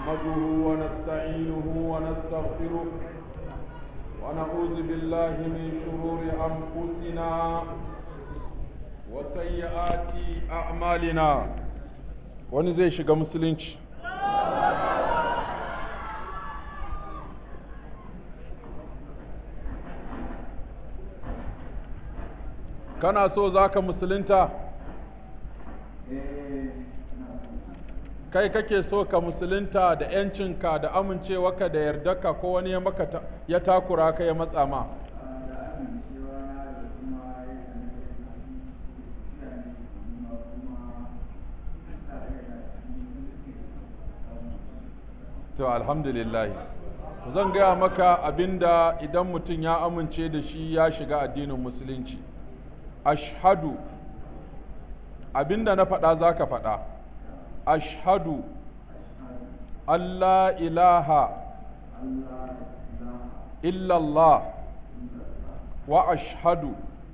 نحمده ونستعينه ونستغفره ونعوذ بالله من شرور أنفسنا وسيئات أعمالنا wani zai shiga musulunci kana so za ka musulunta kai kake so ka musulunta da ‘yancinka da amincewarka da yardarka ko wani ya maka ya takura ka ya matsa ma to alhamdulillah zan gaya maka abinda idan mutum ya amince da shi ya shiga addinin musulunci ashhadu abinda na faɗa za ka faɗa ashhadu Allah ilaha illallah wa ashhadu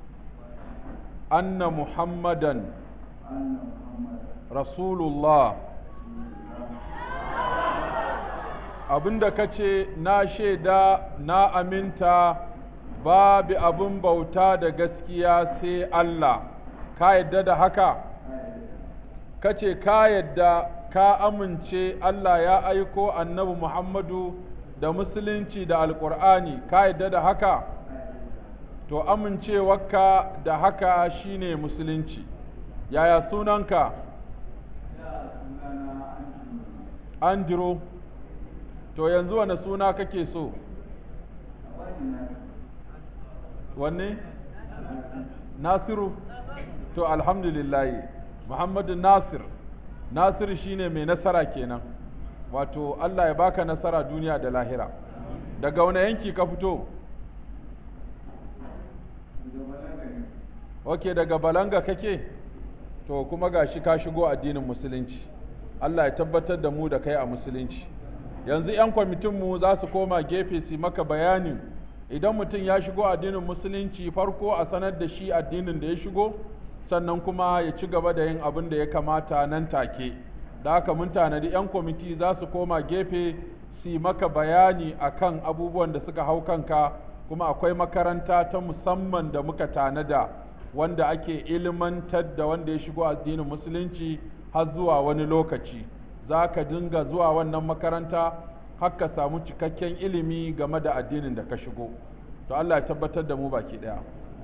anna muhammadan rasulullah abinda ka ce na shaida na aminta babu abin bauta da gaskiya sai Allah ka yadda da haka ka ce ka yadda ka amince Allah ya aiko annabi Muhammadu da musulunci da alƙur'ani ka yadda da haka to amincewarka da haka shine musulunci yaya sunanka Andrew to yanzu wane suna kake so wanne nasiru to alhamdulillahi muhammadu nasir nasir shine mai nasara kenan wato allah ya baka nasara duniya da lahira daga wani yanki ka fito ok daga balanga kake to kuma gashi ka shigo addinin musulunci allah ya tabbatar da mu da kai a musulunci yanzu 'yan kwamitinmu za su koma gefe su maka bayanin idan mutum ya shigo addinin musulunci farko a sanar da shi addinin da ya shigo sannan kuma ya ci gaba da yin abin da ya kamata nan take da haka mun tanadi 'yan kwamiti za su koma gefe su maka bayani akan abubuwan da suka hau kanka kuma akwai makaranta ta musamman da muka tanada wanda ake ilmantar da wanda ya shigo addinin musulunci har zuwa wani lokaci za ka dinga zuwa wannan makaranta har ka samu cikakken ilimi game da addinin da ka shigo to Allah ya tabbatar da mu baki daya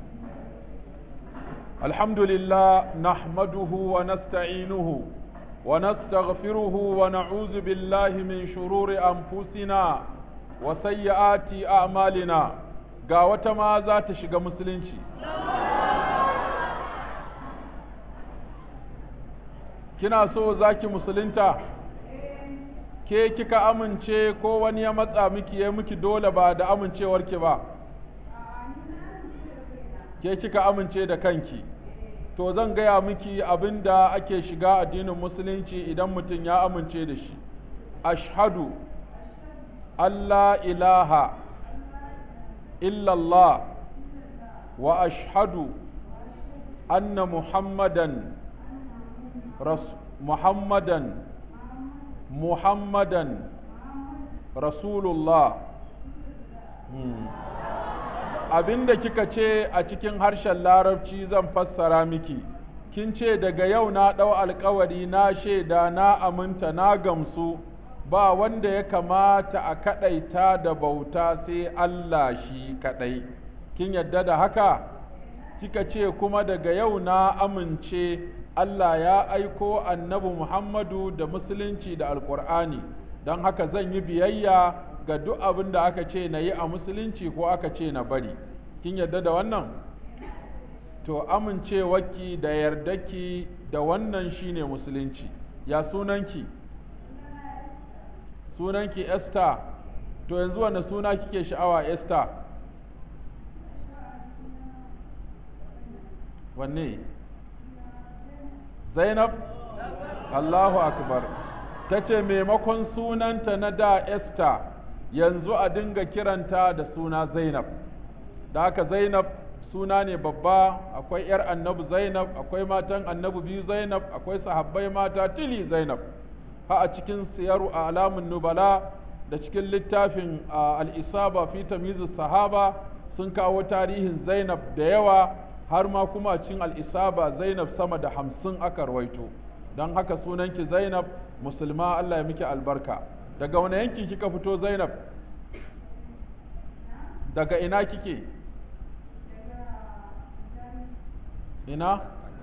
alhamdulillah nahmaduhu wa nasta'inuhu wa nastaghfiruhu wa na'udhu billahi min shururi anfusina wa sayyiati a'malina ga wata ma za ta shiga musulunci kina so zaki musulunta ke kika amince ko wani ya matsa miki ya miki dole ba da amincewarki ba ke kika amince da kanki to zan gaya miki abin da ake shiga addinin musulunci idan mutum ya amince da shi ashhadu Allah ilaha illallah wa ashhadu anna muhammadan muhammadan muhammadan rasulullah hmm. abinda kika ce a cikin harshen larabci zan fassara miki kin ce daga yau na ɗau alkawari na shaida na aminta na gamsu ba wanda ya kamata a kaɗaita da bauta sai Allah shi kaɗai kin yadda da haka kika ce kuma daga yau na amince Allah ya aiko annabi Muhammadu da musulunci da alkur'ani don haka zan yi biyayya ga duk abin da aka ce na yi a musulunci ko aka ce na bari kin yarda da wannan to amincewarki da yardaki da wannan shine musulunci ya sunanki sunanki Esther to yanzu wanda suna kike sha'awa Esther wanne Zainab Allahu akbar ta ce maimakon sunanta na da Esther yanzu a dinga kiranta da suna Zainab da haka Zainab suna ne babba akwai ‘yar annabi Zainab akwai matan annabi biyu Zainab akwai sahabbai mata tili Zainab ha a cikin siyaru a alamun nubala da cikin littafin al'isaba fi tamizu sahaba sun kawo tarihin zainab da yawa har ma kuma cikin al'isaba zainab sama da hamsin aka rawaito don haka sunanki zainab musulma allah ya miki albarka daga wani yankin kika fito zainab daga ina kike ina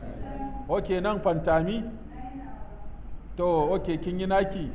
ok nan fantami to ok kin yi naki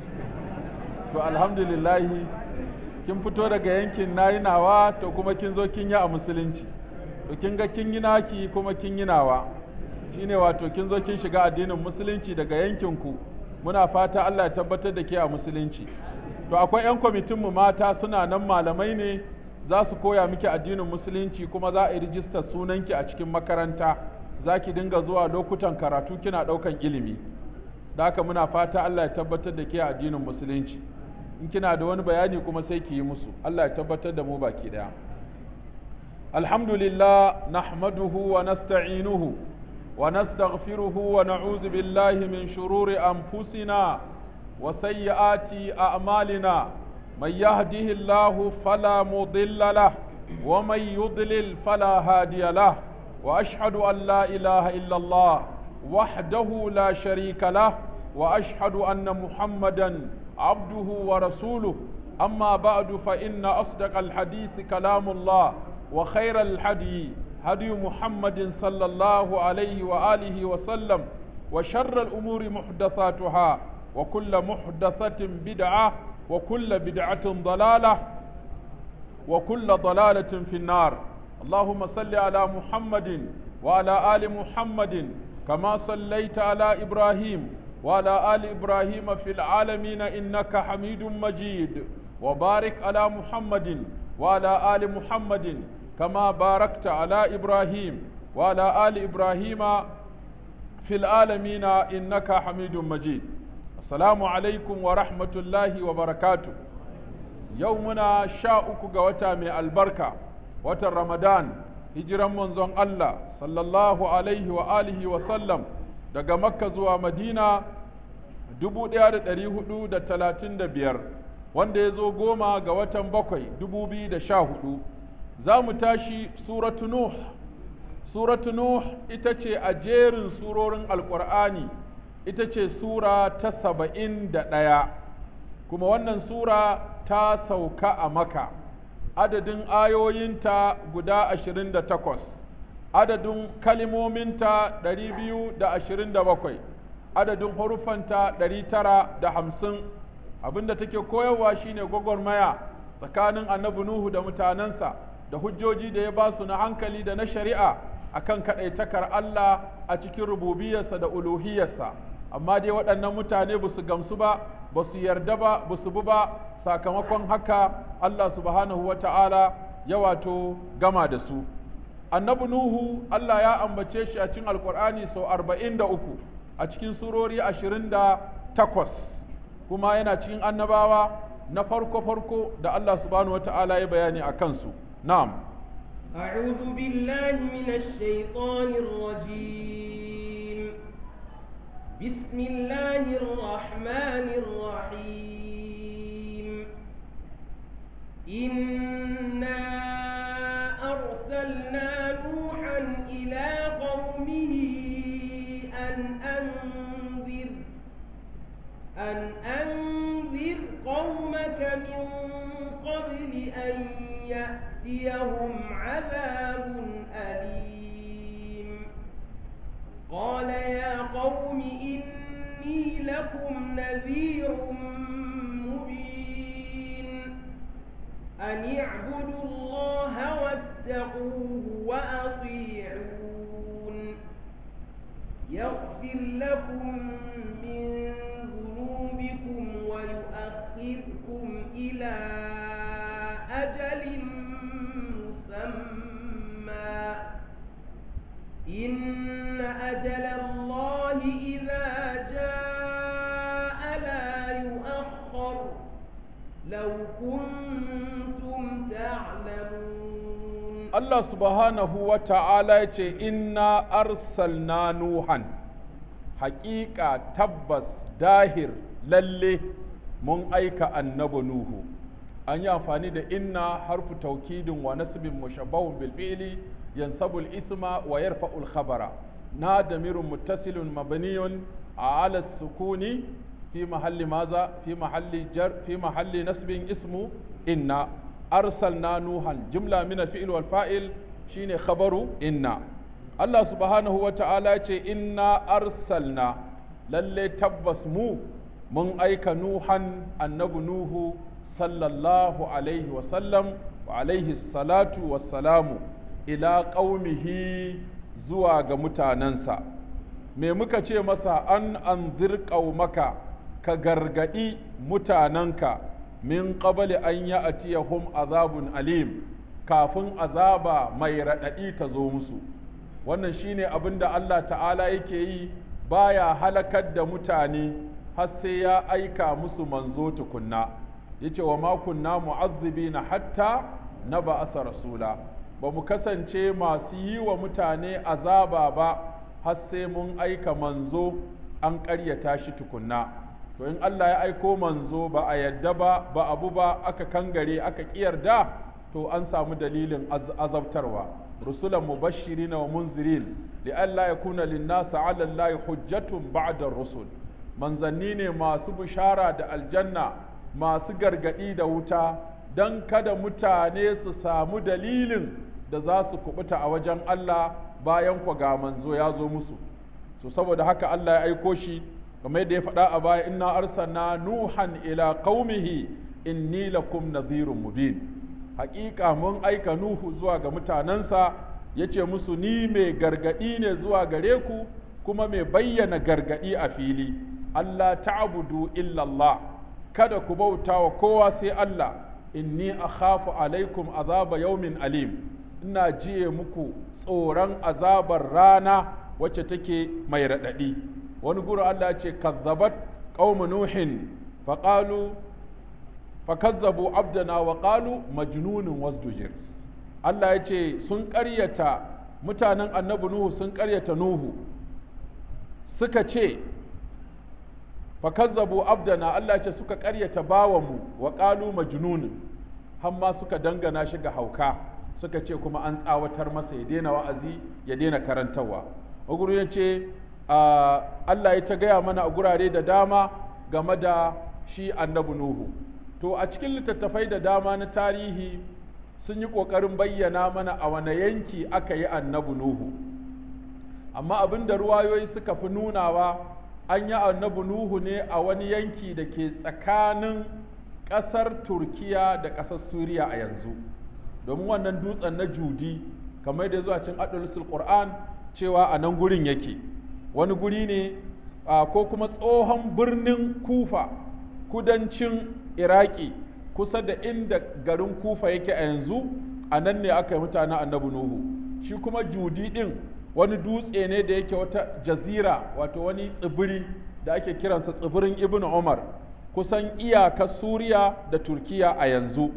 to alhamdulillahi kin fito daga yankin nayi nawa to kuma kin zo kin yi a musulunci to kin ga kin yi naki kuma kin yi nawa shine wato kin zo kin shiga addinin musulunci daga yankinku muna fata Allah ya tabbatar da ke a musulunci to akwai 'yan kwamitin mu mata suna nan malamai ne za su koya miki addinin musulunci kuma za a yi rijistar sunanki a cikin makaranta za ki dinga zuwa lokutan karatu kina ɗaukan ilimi da haka muna fata Allah ya tabbatar da ke a addinin musulunci in kina da wani bayani kuma sai ki yi musu Allah ya tabbatar da mu baki daya alhamdulillah nahmaduhu wa nasta'inuhu wa nastaghfiruhu wa na'udhu billahi min shururi anfusina wa sayyiati a'malina man yahdihillahu fala mudilla lah wa man yudlil fala hadiya lah wa ashhadu an la ilaha illa Allah wahdahu la sharika lah wa ashhadu anna muhammadan عبده ورسوله أما بعد فإن أصدق الحديث كلام الله وخير الحدي هدي محمد صلى الله عليه وآله وسلم وشر الأمور محدثاتها وكل محدثة بدعة وكل بدعة ضلالة وكل ضلالة في النار اللهم صل على محمد وعلى آل محمد كما صليت على إبراهيم وعلى آل إبراهيم في العالمين إنك حميد مجيد وبارك على محمد وعلى آل محمد كما باركت على إبراهيم وعلى آل إبراهيم في العالمين إنك حميد مجيد السلام عليكم ورحمة الله وبركاته يومنا شاءك قوتا من البركة وتر رمضان هجرا منزون الله صلى الله عليه وآله وسلم daga makka zuwa madina dubu ɗaya da ɗari hudu da talatin da biyar wanda ya zo goma ga watan bakwai dubu biyu da sha hudu za mu tashi suratu nuh suratu nuh ita ce a jerin surorin alƙur'ani ita ce sura ta saba'in da ɗaya kuma wannan sura ta sauka a maka adadin ayoyinta guda ashirin da takwas adadin kalimominta ɗari biyu da ashirin da bakwai adadin haruffanta ɗari tara da hamsin abinda take koyarwa shine gwagwarmaya tsakanin annabi nuhu da mutanensa da hujjoji da ya ba su na hankali da na shari'a akan kaɗaitakar Allah a cikin rububiyarsa da uluhiyarsa amma dai waɗannan mutane ba su gamsu ba ba su yarda ba ba su bi ba sakamakon haka Allah subhanahu wa ta'ala ya wato gama da su annabi Nuhu Allah ya ambace shi a cikin Alƙur'ani sau arba'in da uku a cikin surori ashirin da takwas kuma yana cikin annabawa na farko-farko da Allah subhanahu wa ta'ala ya bayani a kansu. Na'am. أعوذ بالله من الشيطان الرجيم بسم الله الرحمن الرحيم إنا أرسلنا نوحا إلى قومه أن أنذر أن أنذر قومك من قبل أن يأتيهم عذاب أليم قال يا قوم إني لكم نذير مبين أن اعبدوا الله واتقوه وأطيعون يغفر لكم من ذنوبكم ويؤخركم إلى أجل مسمى إن أجل الله إذا جاء لا يؤخر لو كنتم تعلمون Allah subhanahu wa ta'ala ya ce, Inna arsalna Nuhan, haƙiƙa tabbas dahir lalle mun aika annabi nuhu an yi amfani da inna harfu taukidin wa nasbin mushabbahun bil fi'li yansabu al isma wa yarfa'u al khabara na damirun muttasilun mabniyun ala sukuni fi mahalli maza fi mahalli jar fi mahalli nasbin ismu inna arsalna nuhan jumla min al fi'l wal fa'il shine khabaru inna Allah subhanahu wa ta'ala ce inna arsalna lalle tabbas mu mun aika nuhan annabi nuhu sallallahu alaihi wasallam wa alaihi salatu wassalamu ila ƙaumihi zuwa ga mutanensa me muka ce masa an anzir ƙaumaka ka gargaɗi mutanenka min qabli an ya'tiyahum azabun alim kafin azaba mai raɗaɗi ta zo musu wannan shine abin da Allah ta'ala yake yi baya halakar da mutane har sai ya aika musu manzo tukunna yace wa ma kunna mu'azzibina hatta na ba'asa rasula ba mu kasance masu yi wa mutane azaba ba har sai mun aika manzo an ƙaryata shi tukunna to in Allah ya aiko manzo ba a yadda ba ba abu ba aka kangare aka ƙiyarda to an samu dalilin azabtarwa rusulan mubashirin wa munzirin li'alla yakuna lin-nasi 'ala Allahi hujjatun ba'da rusul manzanni ne masu bishara da aljanna masu gargadi da wuta dan kada mutane su samu dalilin da za su kubuta a wajen Allah bayan ku ga manzo ya zo musu so saboda haka Allah ya aiko shi kamar yadda ya faɗa a baya inna arsalna nuhan ila qaumihi inni lakum nadhirun mubin haƙiƙa mun aika Nuhu zuwa ga mutanensa ya ce musu ni mai gargaɗi ne zuwa gare ku kuma mai bayyana gargaɗi a fili Allah ta'budu illallah kada ku bauta wa kowa sai Allah inni akhafu alaikum azaba yaumin alim ina jiye muku tsoron azabar rana wacce take mai raɗaɗi wani guru Allah ce kazzabat qaumu nuhin faqalu fakazzabu abdana wa qalu majnunun wasdujir Allah ya ce sun ƙaryata mutanen annabi Nuhu sun ƙaryata Nuhu suka ce fakazzabu abdana Allah ya ce suka ƙaryata bawanmu wa qalu majnunun hamma suka dangana shi ga hauka suka ce kuma an tsawatar masa ya daina wa'azi ya daina karantarwa Uguru ya ce Allah ya ta gaya mana a gurare da dama game da shi annabi Nuhu to a cikin littattafai da dama na tarihi sun yi ƙoƙarin bayyana mana a wane yanki aka yi annabi Nuhu amma abin da ruwayoyi suka fi nunawa an yi annabi Nuhu ne a wani yanki da ke tsakanin ƙasar Turkiya da ƙasar Suriya a yanzu domin wannan dutsen na Judi kamar da zuwa cin Adolusul Qur'an cewa a nan gurin yake wani guri ne ko kuma tsohon birnin Kufa kudancin iraki kusa da inda garin kufa yake a yanzu a nan ne aka yi mutanen annabi nuhu shi kuma judi din wani dutse ne da yake wata jazira wato wani tsibiri da ake kiransa tsibirin ibn umar kusan iyakar suriya da turkiya a yanzu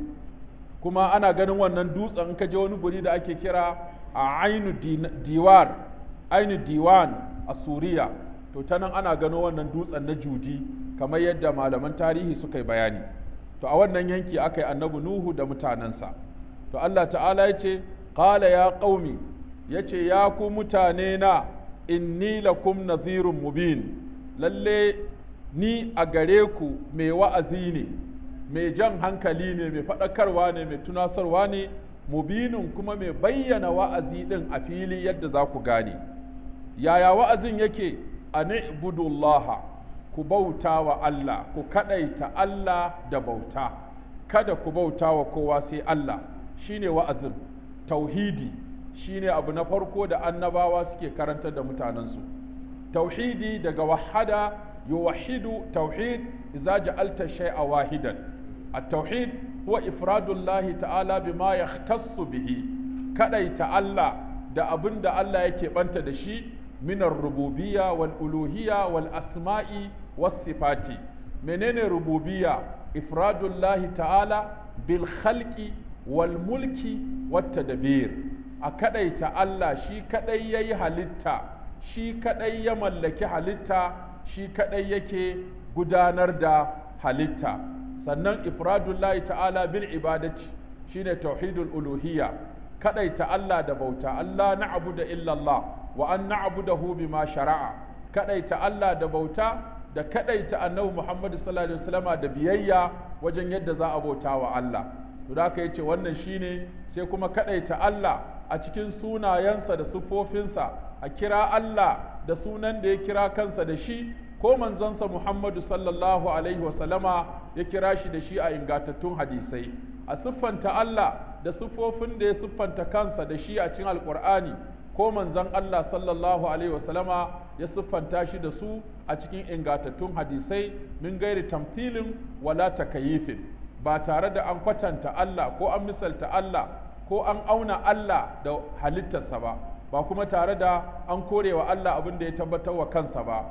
kuma ana ganin wannan dutsen in ka je wani guri da ake kira a ainu diwar ainu diwan a suriya to ta nan ana gano wannan dutsen na judi kamar yadda malaman tarihi suka yi bayani to a wannan yanki aka yi annabi nuhu da mutanensa to Allah ta'ala ya ce qala ya qaumi ya ce ya ku mutane na inni lakum nazirun mubin lalle ni a gare ku mai wa'azi ne mai jan hankali ne mai faɗakarwa ne mai tunasarwa ne mubinin kuma mai bayyana wa'azi ɗin a fili yadda za ku gane yaya wa'azin yake a ni'budullaha ku bauta wa Allah ku kaɗaita Allah da bauta kada ku bauta wa kowa sai Allah shine wa'azin tauhidi shine abu na farko da annabawa suke karantar da mutanensu tauhidi daga wahada yuwahidu tauhid idza ja'alta shay'a wahidan at-tauhid huwa ifradullah ta'ala bima yahtassu bihi kadaita Allah da abin da Allah yake banta da shi min ar-rububiyya wal uluhiyya wal asma'i was sifati menene rububiyya ifradullah ta'ala bil khalqi wal mulki wat tadbir a kadaita Allah shi kadai yayi halitta shi kadai ya mallaki halitta shi kadai yake gudanar da halitta sannan ifradullahi ta'ala bil ibadati shine tauhidul uluhiyya kadaita Allah da bauta Allah na'budu illa Allah wa an na'budahu bima shara'a kadaita Allah da bauta da kadaita annabi Muhammad sallallahu alaihi wasallama da biyayya wajen yadda za a bauta wa Allah to da aka yace wannan shine sai kuma kadaita Allah a cikin sunayensa da siffofinsa a kira Allah da sunan da ya kira kansa da shi ko manzonsa Muhammadu sallallahu alaihi wasallama ya kira shi da shi a ingantattun hadisai a siffanta Allah da siffofin da ya siffanta kansa da shi a cikin alkur'ani ko manzon Allah sallallahu alaihi wasallama ya siffanta shi da su a cikin ingantattun hadisai min gairi tamthilin wala takayifin ba tare da an kwatanta Allah ko an misalta Allah ko an auna Allah da halittarsa ba ba kuma tare da an korewa Allah abin da ya tabbatar wa kansa ba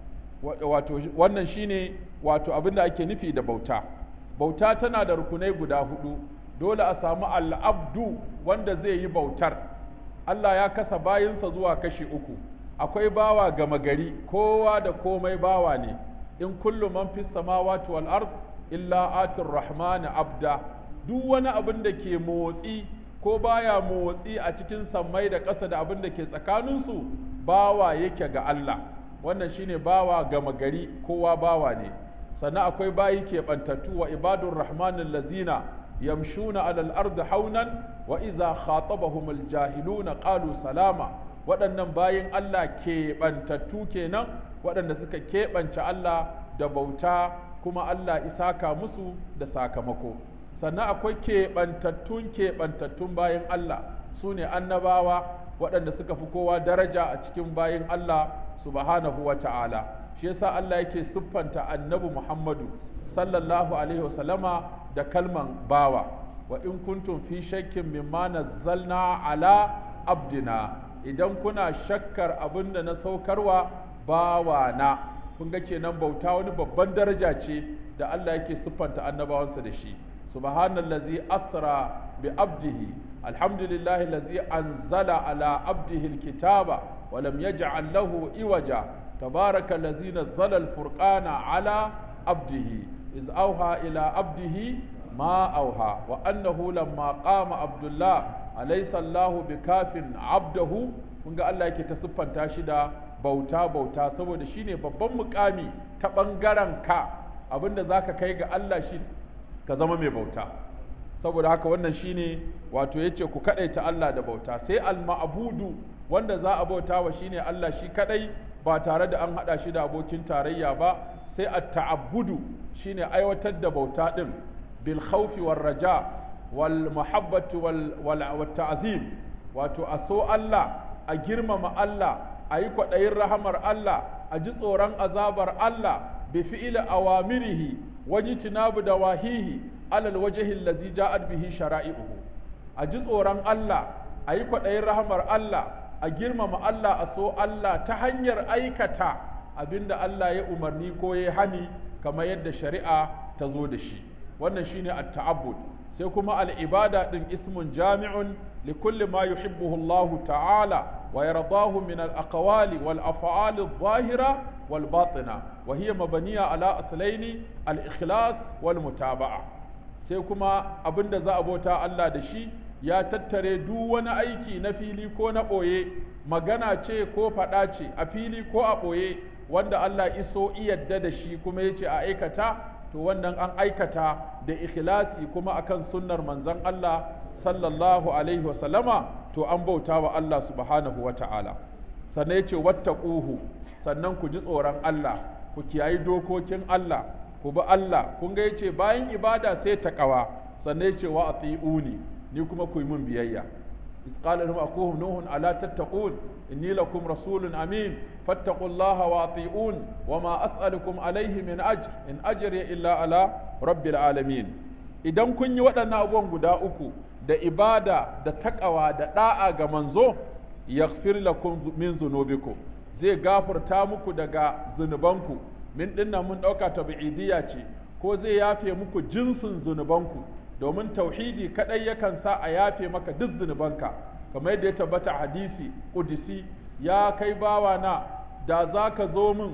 wato wannan shine wato abin da ake nufi da bauta bauta tana da rukunai guda hudu dole a samu al'abdu wanda zai yi bautar Allah ya kasa bayinsa zuwa kashi uku akwai bawa gama gari kowa da komai bawa ne in kullu man fis samawati wal ard illa atir rahman abda duk wani abin da ke motsi ko baya motsi a cikin sammai da ƙasa da abin da ke tsakaninsu bawa yake ga Allah wannan shine bawa gama gari kowa bawa ne sannan akwai bayi keɓantattu wa ibadur rahmanin lazina yamshuna alal ardi haunan wa iza khatabahumul jahiluna qalu salama waɗannan bayin Allah keɓantattu kenan waɗanda suka keɓance Allah da bauta kuma Allah isaka musu da sakamako sannan akwai keɓantattun keɓantattun bayin Allah su ne annabawa waɗanda suka fi kowa daraja a cikin bayin Allah subhanahu wa ta'ala shi yasa Allah yake siffanta annabi Muhammadu sallallahu alaihi wasallama da kalman bawa wa in kuntum fi shakkin mimma nazzalna ala abdina idan kuna shakkar abin da na saukarwa bawa na kun ga kenan bauta wani babban daraja ce da Allah yake siffanta annabawansa da shi subhanallazi asra bi abdihi alhamdulillahi allazi anzala ala abdihi alkitaba wa lam yaj'al lahu iwaja تبارك الذي نزل الفرقان على عبده إذ أوحى إلى عبده ما أوحى وأنه لما قام عبد الله أليس الله بكاف عبده kun ga Allah yake ta siffanta shi da bauta bauta saboda shine babban mukami ta ɓangaren ka abinda zaka kai ga Allah shi ka zama mai bauta saboda haka wannan shine wato yace ku kadaita Allah da bauta sai al-ma'budu wanda za a bauta wa shine Allah shi kadai ba tare da an hada shi da abokin tarayya ba sai at-ta'abbudu shine aiwatar da bauta din bil khawfi war raja wal muhabbatu wal wal ta'zim wato a so Allah a girmama Allah a yi kwaɗayin rahamar Allah a ji tsoron azabar Allah bi fi'il awamirihi waji tinabu da wahihi alal wajhi allazi ja'at bihi shara'i'uhu a ji tsoron Allah a yi kwaɗayin rahamar Allah a girmama Allah a so Allah ta hanyar aikata abinda Allah ya umarni ko ya hani kamar yadda shari'a ta zo da shi wannan shine at-ta'abbud sai kuma al-ibada din ismun jami'un li kulli ma yuhibbuhu Allah ta'ala wa yardahu min al-aqwali wal af'ali adh-dhahira wal batina wa hiya mabniya ala aslaini al-ikhlas wal mutaba'a sai kuma abinda za a bauta Allah da shi ya tattare duk wani aiki na fili ko na ɓoye magana ce ko faɗa ce a fili ko a ɓoye wanda Allah iso iyadda da shi kuma ya ce a aikata to wannan an aikata da ikhlasi kuma akan sunnar manzon Allah sallallahu alaihi wasallama to an bauta wa Allah subhanahu wa ta'ala sannan ya ce wattaquhu sannan ku ji tsoron Allah ku kiyayi dokokin Allah ku bi Allah kun ga yace bayan ibada sai taqwa sannan ya ce wa ati'uni ni kuma ku yi min biyayya قال لهم أخوهم نوح ألا تتقون إني لكم رسول أمين فاتقوا الله وأطيعون وما أسألكم عليه من أجر إن أجري إلا على رب العالمين idan kun yi waɗannan abubuwan guda uku da ibada da takawa da ɗa'a ga manzo yaghfir lakum min zunubikum zai gafarta muku daga zunubanku min dinnan mun ɗauka tabi'idiyya ce ko zai yafe muku jinsin zunubanku domin tauhidi kadai yakan sa a yafe maka duk zunubanka kamar yadda ya tabbata hadisi kudisi ya kai bawa na da za ka zo min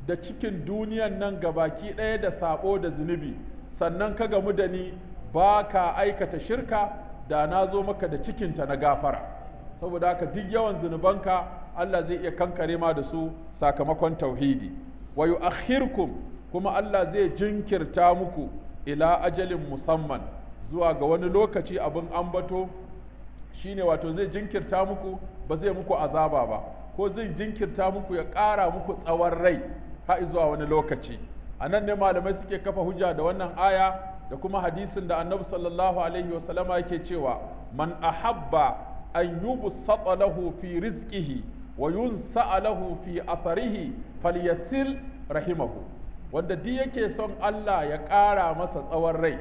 da cikin duniyan nan gabaki ɗaya da sabo da zunubi sannan ka gamu da ni ba ka aikata shirka da na zo maka da cikinta na gafara saboda haka duk yawan zunubanka Allah zai iya kankare ma da su sakamakon tauhidi wa yu'akhirkum kuma Allah zai jinkirta muku ila ajalin musamman zuwa ga wani lokaci abin ambato shine wato zai jinkirta muku ba zai muku azaba ba ko zai jinkirta muku ya ƙara muku tsawon rai har zuwa wani lokaci a nan ne malamai suke kafa hujja da wannan aya da kuma hadisin da annabi sallallahu alaihi wasallama yake cewa man ahabba an yubsata lahu fi rizqihi wa yunsa lahu fi atharihi falyasil rahimahu wanda duk yake son Allah ya ƙara masa tsawon rai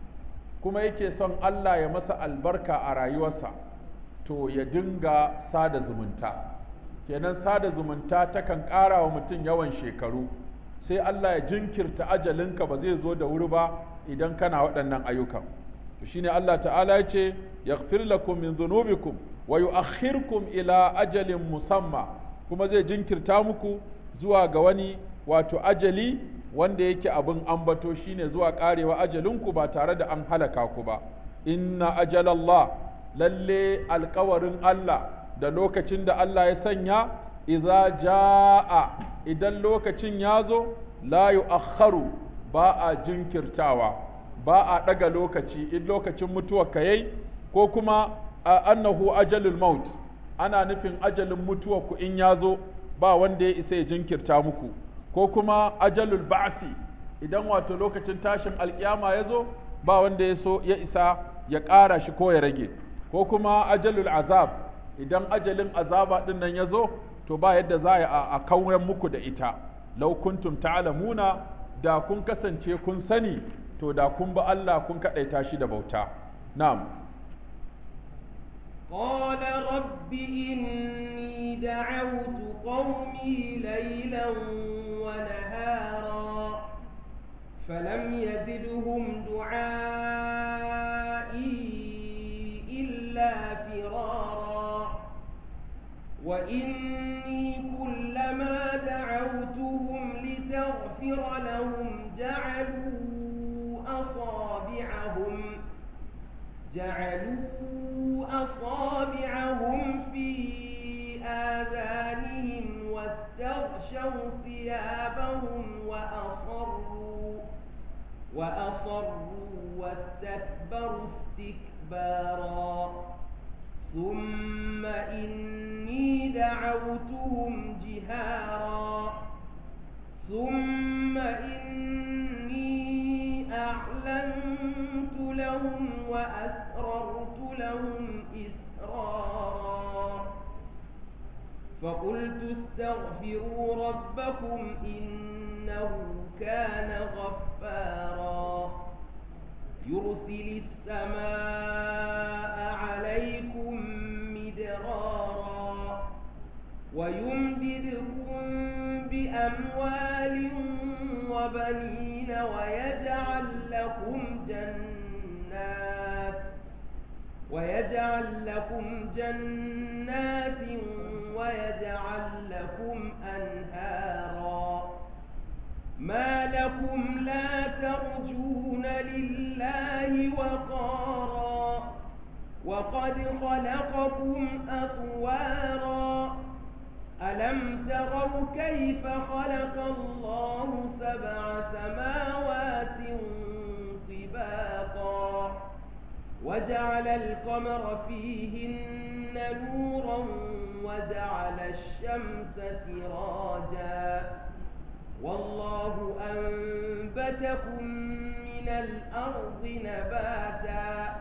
kuma yake son Allah ya masa albarka a rayuwarsa to ya dinga sada zumunta kenan sada zumunta takan ƙara wa mutum yawan shekaru sai Allah ya jinkirta ajalinka ba zai zo da wuri ba idan kana waɗannan ayyukan to shine Allah ta'ala ya ce yaghfir lakum min dhunubikum wa yu'akhirkum ila ajalin musamma kuma zai jinkirta muku zuwa ga wani wato ajali wanda yake abin ambato shine zuwa karewa ajalinku ba tare da an halaka ku ba inna ajalallah lalle alkawarin Allah da lokacin da Allah ya sanya idza jaa idan lokacin ya zo la yu'akhkharu ba a jinkirtawa ba a daga lokaci in lokacin mutuwa ka yayi ko kuma annahu ajalul maut ana nufin ajalin mutuwa ku in ya zo ba wanda ya isa ya jinkirta muku ko kuma ajalul ba'si idan wato lokacin tashin alkiyama ya zo ba wanda ya so ya isa ya ƙara shi ko ya rage ko kuma ajalul azab idan ajalin azaba din nan ya zo to ba yadda za a kauyen muku da ita law kuntum ta'lamuna da kun kasance kun sani to da kun ba Allah kun kadaita shi da bauta na'am قال رب إني دعوت قومي ليلا ونهارا فلم يزدهم دعائي إلا فرارا وإني كلما دعوتهم لتغفر لهم جعلوا أصابعهم جعلوا أصابعهم في آذانهم واستغشوا ثيابهم وأصروا وأصروا واستكبروا استكبارا ثم إني دعوتهم جهارا ثم إني أعلنت لهم وأسررت لهم إسرارا فقلت استغفروا ربكم إنه كان غفارا يرسل السماء عليكم مدرارا ويمددكم بأموال وبنين ويجعل لكم جنات ويجعل لكم جنات ويجعل لكم أنهارا ما لكم لا ترجون لله وقارا وقد خلقكم أطوارا ألم تروا كيف خلق الله سبع سماوات طباقا وجعل القمر فيهن نورا وجعل الشمس سراجا والله أنبتكم من الأرض نباتا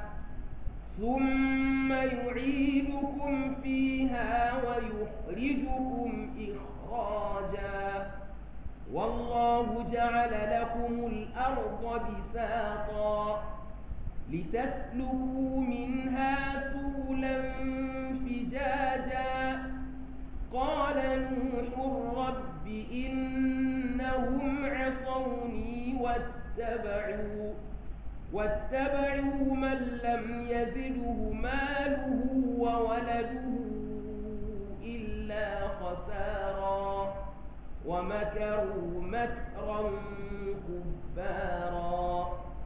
ثم يعيدكم فيها ويخرجكم إخراجا والله جعل لكم الأرض بساطا لتسلكوا منها سبلا فجاجا قال نوح رب إنهم عصوني واتبعوا واتبعوا من لم يزده ماله وولده إلا خسارا ومكروا مكرا كبارا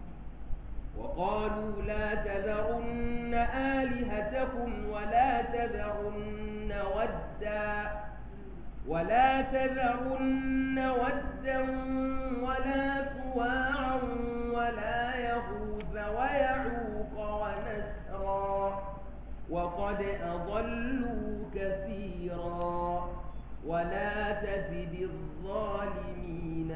وقالوا لا تذرن آلهتكم ولا تذرن ودا ولا تذرن ودا ولا سواعا ولا يغوث ويعوق ونسرا وقد أضلوا كثيرا ولا تزد الظالمين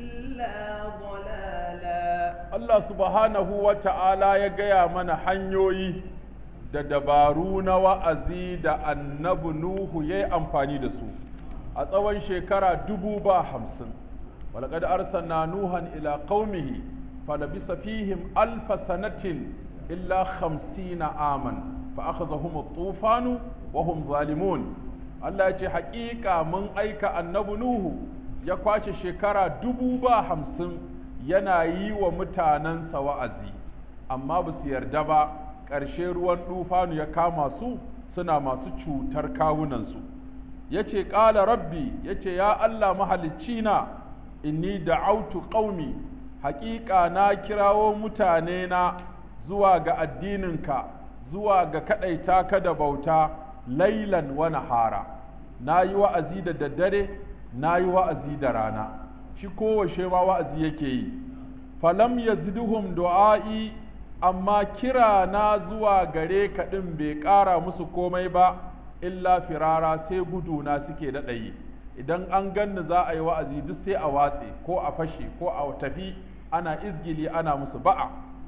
إلا ضلالا Allah subhanahu wa ta'ala ya gaya mana hanyoyi da dabaru na wa'azi da annabi Nuhu ya yi amfani da su a tsawon shekara dubu ba hamsin. Walƙad arsalna Nuhan ila qaumihi falabisa fihim alfa sanatin illa hamsina aman fa akhadhahum at-tufanu wa hum zalimun Allah ya ce haƙiƙa mun aika annabi Nuhu ya kwace shekara dubu ba hamsin yana yi wa mutanensa wa'azi, amma ba su yarda ba, ƙarshe ruwan ɗufanu ya kama su suna masu cutar kawunansu. Ya ce, ƙala rabbi, ya ce, ya Allah mahalicci na, inni da autu ƙaumi, haƙiƙa na kirawo mutane na zuwa ga addininka, zuwa ga kaɗaita ka da bauta, lailan wa nahara. Na yi wa'azi da daddare, na yi wa'azi da rana. shi kowace ma wa'azi yake yi falam yazidhum du'a'i amma kira na zuwa gare ka din bai ƙara musu komai ba illa firara sai gudu na suke daɗayi idan an ganni za a yi wa'azi duk sai a watse ko a fashe ko a tafi ana izgili ana musu ba'a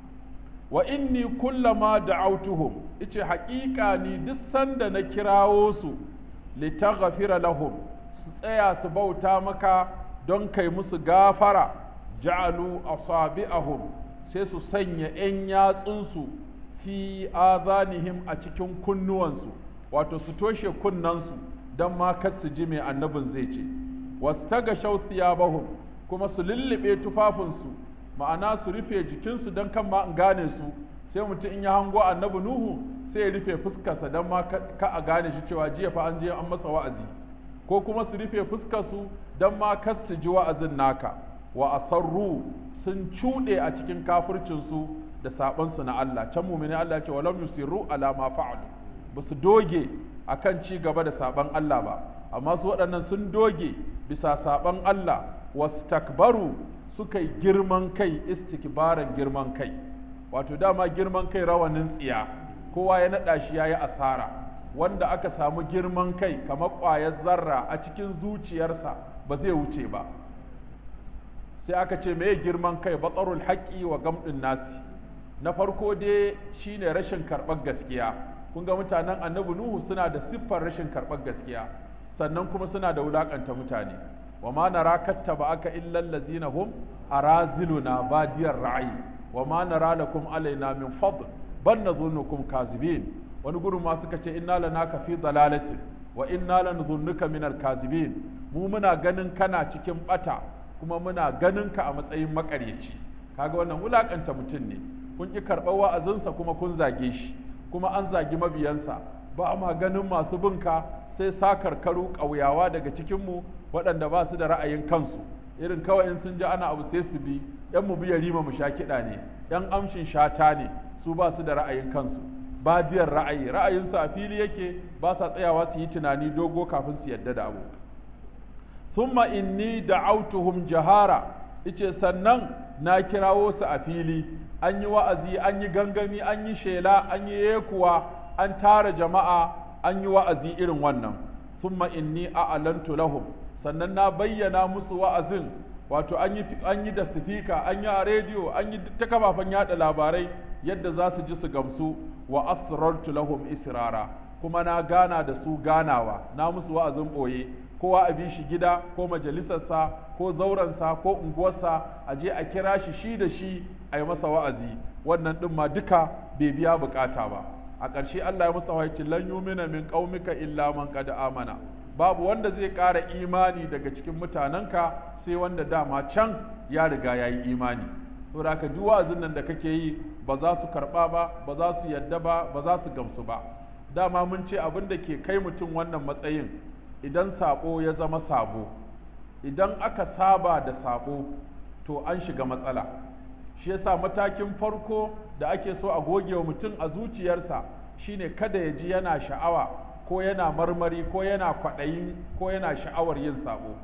wa inni kullama da'autuhum ice haƙiƙa ni duk sanda na kirawo su litaghfira lahum su tsaya su bauta maka don kai musu gafara ja'alu asabi'ahum sai su sanya ‘yan yatsunsu fi azanihim a cikin kunnuwansu wato su toshe kunnansu don ma kar su ji mai annabin zai ce wastaga bahum kuma su lullube tufafinsu ma'ana su rufe jikinsu don kan ma in gane su sai mutum in ya hango annabi nuhu sai ya rufe fuskarsa don ma ka a gane shi cewa jiya fa an je an masa wa'azi ko kuma su rufe fuskarsu don ma kar su ji wa'azin naka wa asarru sun cuɗe a cikin kafircinsu da saɓansu na Allah can mumini Allah ce walam yusirru ala ma fa'alu ba su doge akan ci gaba da saɓan Allah ba amma su waɗannan sun doge bisa saɓan Allah wastakbaru suka yi girman kai istikbaran girman kai wato dama girman kai rawanin tsiya kowa ya naɗa shi ya yi asara wanda aka samu girman kai kamar ƙwayar zarra a cikin zuciyarsa ba zai wuce ba sai aka ce me girman kai batsarul haƙƙi wa gamɗin nasi na farko dai shine rashin karɓar gaskiya kun ga mutanen annabi nuhu suna da siffar rashin karɓar gaskiya sannan kuma suna da wulaƙanta mutane wa ma nara kattaba aka illal ladzina hum araziluna badiyar ra'ayi wa ma nara lakum alaina min fadl bal nadhunnukum kazibin wani gurin ma suka ce inna lanaka fi dalalatin wa inna lanadhunnuka min al-kazibin mu muna ganin kana cikin bata kuma muna ganin ka a matsayin makaryaci kaga wannan wulakanta mutum ne kun ki karɓar wa'azinsa kuma kun zage shi kuma an zagi mabiyansa ba ma ganin masu binka sai sakarkaru ƙauyawa daga cikinmu waɗanda ba su da ra'ayin kansu irin kawai in sun ji ana abu sai su bi yan mu biya rima mu sha kiɗa ne yan amshin shata ne su ba su da ra'ayin kansu badiyar ra'ayi ra'ayinsu a fili yake ba sa tsayawa su yi tunani dogo kafin su yadda da abu thumma inni da'autuhum jahara ice sannan na kirawo su a fili an yi wa'azi an yi gangami an yi shela an yi yekuwa an tara jama'a an yi wa'azi irin wannan thumma inni a'lantu lahum sannan na bayyana musu wa'azin wato an yi an yi da sifika an yi a rediyo an yi ta kafafen yada labarai yadda za su ji su gamsu wa asrartu lahum israra kuma na gana da su ganawa na musu wa'azin boye kowa a bi shi gida ko majalisarsa ko zaurensa ko unguwarsa a je a kira shi shi da shi a yi masa wa'azi wannan ɗin ma duka bai biya bukata ba a ƙarshe Allah ya masa wahayi lan yumina min qaumika illa man qad amana babu wanda zai ƙara imani daga cikin mutanenka sai wanda dama can ya riga ya yi imani saboda haka duk wa'azin nan da kake yi ba za su karɓa ba ba za su yadda ba ba za su gamsu ba dama mun ce abin da ke kai mutum wannan matsayin idan sabo ya zama sabo idan aka saba da sabo to an shiga matsala shi yasa matakin farko da ake so a goge wa mutum a zuciyarsa shine kada ya ji yana sha'awa ko yana marmari ko yana kwaɗayi ko yana sha'awar yin sabo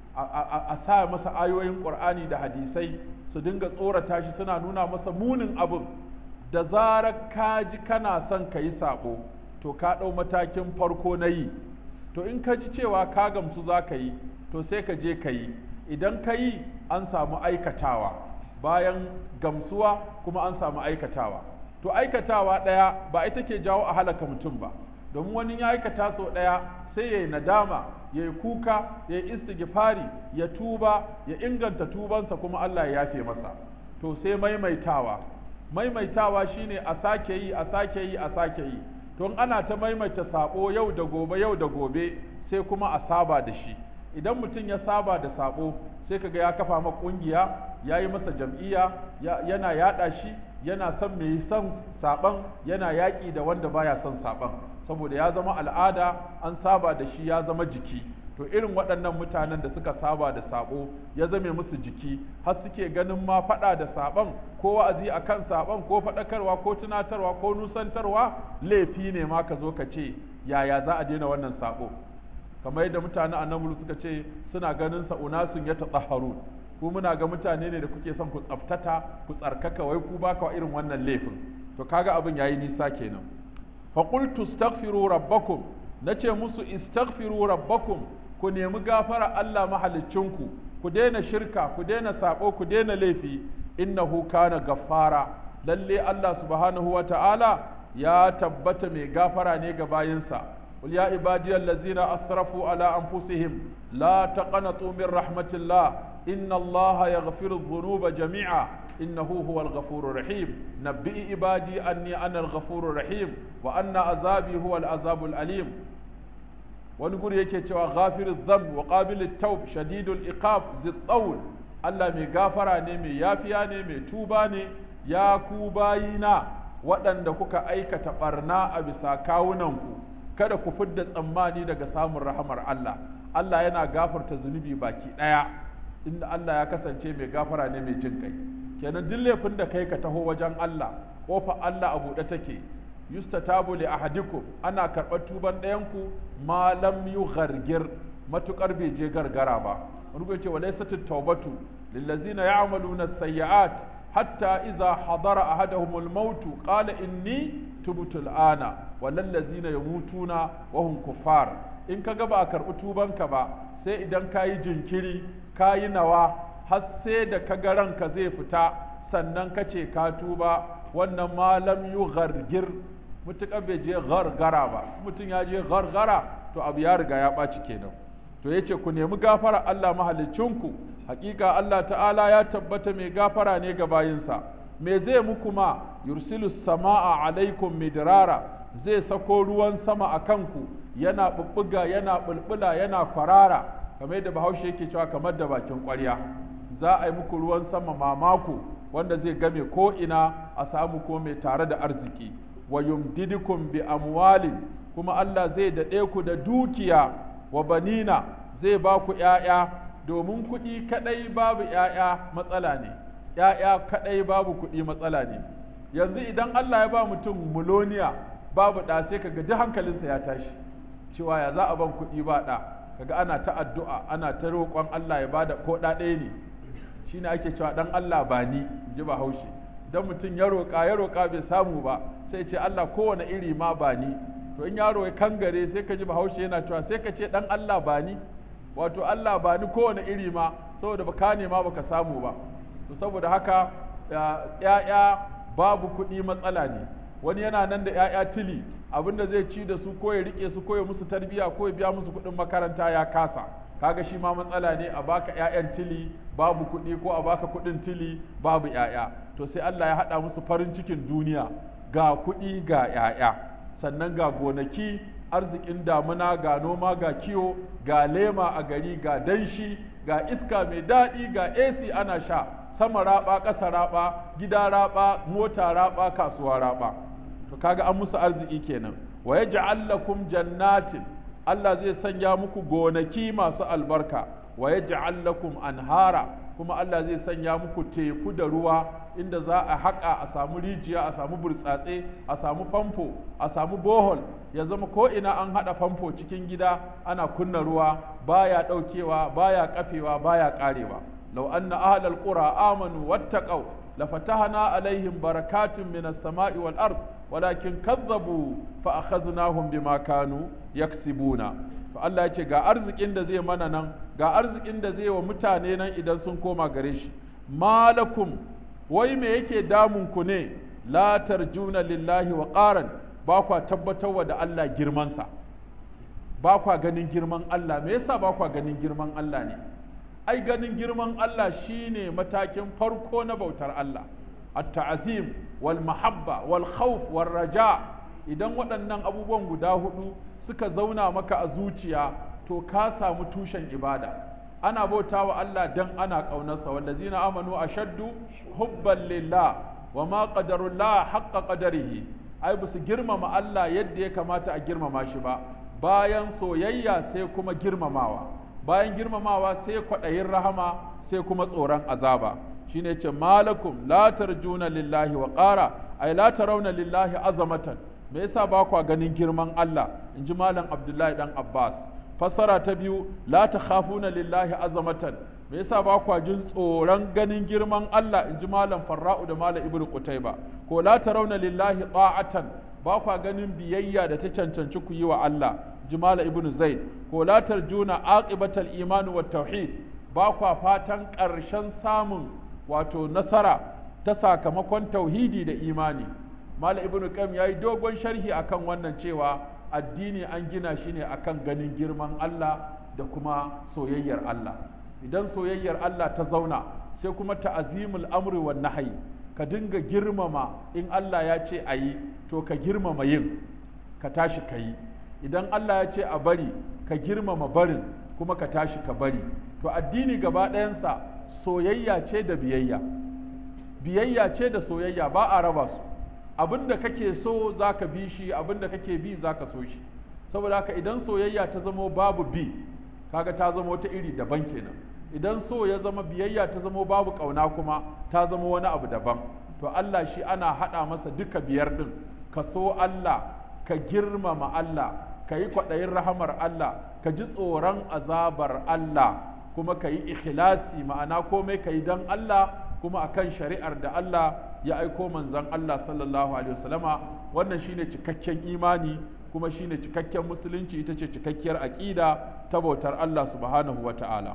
a sa masa ayoyin ƙur'ani da hadisai su dinga tsorata shi suna nuna masa munin abin da zarar ka ji kana son ka yi sabo to ka ɗau matakin farko na yi to in ka ji cewa ka gamsu za ka yi to sai ka je ka yi idan ka yi an samu aikatawa bayan gamsuwa kuma an samu aikatawa to aikatawa ɗaya ba ita ke jawo a halaka mutum ba domin wani ya aikata sau ɗaya sai ya yi nadama ya yi kuka ya yi istighfari ya tuba ya inganta tubansa kuma Allah ya yafe masa to sai maimaitawa maimaitawa shine a sake yi a sake yi a sake yi to ana ta maimaita sabo yau da gobe yau da gobe sai kuma a saba da shi idan mutum ya saba da sabo sai kaga ya kafa ma kungiya ya yi masa jam'iyya yana yada shi yana son mai son saban yana yaƙi da wanda baya son saban saboda ya zama al'ada an saba da shi ya zama jiki to irin waɗannan mutanen da suka saba da sabo ya zame musu jiki har suke ganin ma faɗa da saban ko wa'azi akan saban ko faɗakarwa ko tunatarwa ko nusantarwa laifi ne ma ka zo ka ce yaya za a daina wannan sabo kamar yadda mutanen annabi suka ce suna ganin sa unasun ya tatahharu ku muna ga mutane ne da kuke son ku tsaftata ku tsarkaka wai ku baka irin wannan laifin to kaga abin yayi nisa kenan fa qultu astaghfiru rabbakum nace musu istaghfiru rabbakum ku nemi gafara Allah mahalicinku ku daina shirka ku daina sabo ku daina laifi innahu kana gaffara lalle Allah subhanahu wata'ala ya tabbata mai gafara ne ga bayinsa قل يا عبادي الذين أسرفوا على أنفسهم لا تقنطوا من رحمة الله إن الله يغفر الذنوب جميعا إنه هو الغفور الرحيم نبئ عبادي أني أنا الغفور الرحيم وأن عذابي هو العذاب الأليم ونقول يكي توا غافر الذنب وقابل التوب شديد الإقاب ذي الطول الله مي غافرا نمي يافيا نمي توبا ني يا كوباينا waɗanda kuka aikata ɓarna a bisa kawunanku kada ku fidda tsammani daga samun rahamar Allah Allah yana gafarta zunubi baki ɗaya inda Allah ya kasance mai gafara ne mai jin kai kenan duk laifin da kai ka taho wajen Allah kofa Allah a buɗe take yustatabu li ahadikum ana karɓar tuban ɗayanku ma lam yughargir matukar bai je gargara ba wani ce walaysat tawbatu lillazina ya'maluna as-sayyi'at hatta idza hadara ahaduhumul maut qala inni tubtu al-ana walallazina yamutuna wa hum kuffar in kaga ba a karɓi tubanka ba sai idan kayi jinkiri kayi nawa har sai da kaga ranka zai fita sannan ka ce ka tuba wannan malam yu gargir mutuƙar bai je gargara ba mutum ya je gargara to abu ya riga ya ɓaci kenan to yace ku nemi gafara Allah mahalicinku hakika Allah ta'ala ya tabbata mai gafara ne ga bayinsa me zai muku ma yursilu sama'a alaikum midrara zai sako ruwan sama a kanku yana bubbuga yana bulbula yana kwarara kamar yadda bahaushe yake cewa kamar da bakin ƙwarya za a yi muku ruwan sama mamako wanda zai game ko ina a samu ko mai tare da arziki wa yumdidukum bi amwalin kuma Allah zai daɗe ku da dukiya wa banina zai ba ku ‘ya'ya domin kuɗi kaɗai babu ‘ya'ya matsala ne ‘ya'ya kaɗai babu kuɗi matsala ne yanzu idan Allah ya ba mutum muloniya babu ɗa sai kaga duk hankalinsa ya tashi cewa ya za a ban kuɗi ba ɗa kaga ana ta addu'a ana ta roƙon Allah ya bada ko ɗa ɗaya ne shine ake cewa dan Allah ba ni ji ba haushi dan mutum ya roƙa ya roƙa bai samu ba sai ce Allah kowane iri ma ba ni to in yaro ya kangare sai ka ji bahaushe yana cewa sai ka ce dan Allah ba ni wato Allah ba ni kowane iri ma saboda baka nema baka samu ba to saboda haka ya'ya babu kuɗi matsala ne wani yana nan da ya'ya tili abinda zai ci da su ko ya rike su ko ya musu tarbiya ko ya biya musu kuɗin makaranta ya kasa kaga shi ma matsala ne a baka ƴaƴan tili babu kuɗi ko a baka kuɗin tili babu ƴaƴa to sai Allah ya haɗa musu farin cikin duniya ga kuɗi ga ƴaƴa sannan ga gonaki arzikin damuna ga noma ga kiwo ga lema a gari ga danshi ga iska mai daɗi ga AC ana sha sama raba ƙasa raba gida raba mota raba kasuwa raba to kaga an musu arziki kenan wa yaj'al lakum jannatin Allah zai sanya muku gonaki masu albarka wa yaj'al lakum anhara kuma Allah zai sanya muku teku da ruwa inda za a haƙa a samu rijiya a samu burtsatse a samu famfo a samu bohol ya zama ko ina an haɗa famfo cikin gida ana kunna ruwa baya ɗaukewa baya kafewa baya ƙarewa law anna ahlal qura amanu wattaqau lafatahna alaihim barakatun minas sama'i wal ard walakin kazzabu fa akhadnahum bima kanu yaksibuna to Allah ya ce ga arzikin da zai mana nan ga arzikin da zai wa mutane nan idan sun koma gare shi malakum wai me yake damun ku ne la tarjuna lillahi wa qaran ba kwa tabbatarwa da Allah girmansa ba kwa ganin girman Allah me yasa ba kwa ganin girman Allah ne ai ganin girman Allah shine matakin farko na bautar Allah at-ta'zim wal mahabba wal khawf wal raja idan waɗannan abubuwan guda hudu suka zauna maka a zuciya to ka samu tushen ibada ana bauta wa Allah dan ana ƙaunarsa wallazina amanu ashaddu hubban lillah wa ma qadarullah haqqa qadarihi ai ba su girmama Allah yadda ya kamata a girmama shi ba bayan soyayya sai kuma girmamawa bayan girmamawa sai kwaɗayin rahama sai kuma tsoron azaba shine ce malakum la tarjuna lillahi wa qara ai la tarawna lillahi azamatan me yasa ba kwa ganin girman Allah in ji malam Abdullahi dan Abbas fassara ta biyu la takhafuna lillahi azamatan me yasa ba kwa jin tsoron ganin girman Allah in ji malam Farra'u da malam Ibnu Qutayba ko la tarawna lillahi ta'atan ba kwa ganin biyayya da ta cancanci ku yi wa Allah ji malam Ibnu Zaid ko la tarjuna aqibatal iman wat tauhid ba kwa fatan ƙarshen samun wato nasara ta sakamakon tauhidi da imani Malam Ibn Qayyim yayi dogon sharhi akan wannan cewa addini an gina shi ne akan ganin girman Allah da kuma soyayyar Allah idan soyayyar Allah ta zauna sai kuma ta'azimul amri wan nahyi ka dinga girmama in Allah ya ce ayi to ka girmama yin ka tashi ka yi idan Allah ya ce a bari ka girmama barin kuma ka tashi ka bari to addini gaba ɗayansa soyayya ce da biyayya biyayya ce da soyayya ba a raba su abin da kake so za ka bi shi abin da kake bi za ka so shi saboda haka idan soyayya ta zamo babu bi kaga ta zamo ta iri daban kenan idan so ya zama biyayya ta zamo babu ƙauna kuma ta zama wani abu daban to Allah shi ana haɗa masa duka biyar ɗin ka so Allah ka girmama Allah ka yi kwaɗayin rahamar Allah ka ji tsoron azabar Allah kuma ka yi ikhlasi ma'ana komai ka yi don Allah kuma akan shari'ar da Allah ya aiko manzon Allah sallallahu alaihi wasallama wannan shine cikakken imani kuma shine cikakken musulunci ita ce cikakkiyar aqida ta bautar Allah subhanahu wata'ala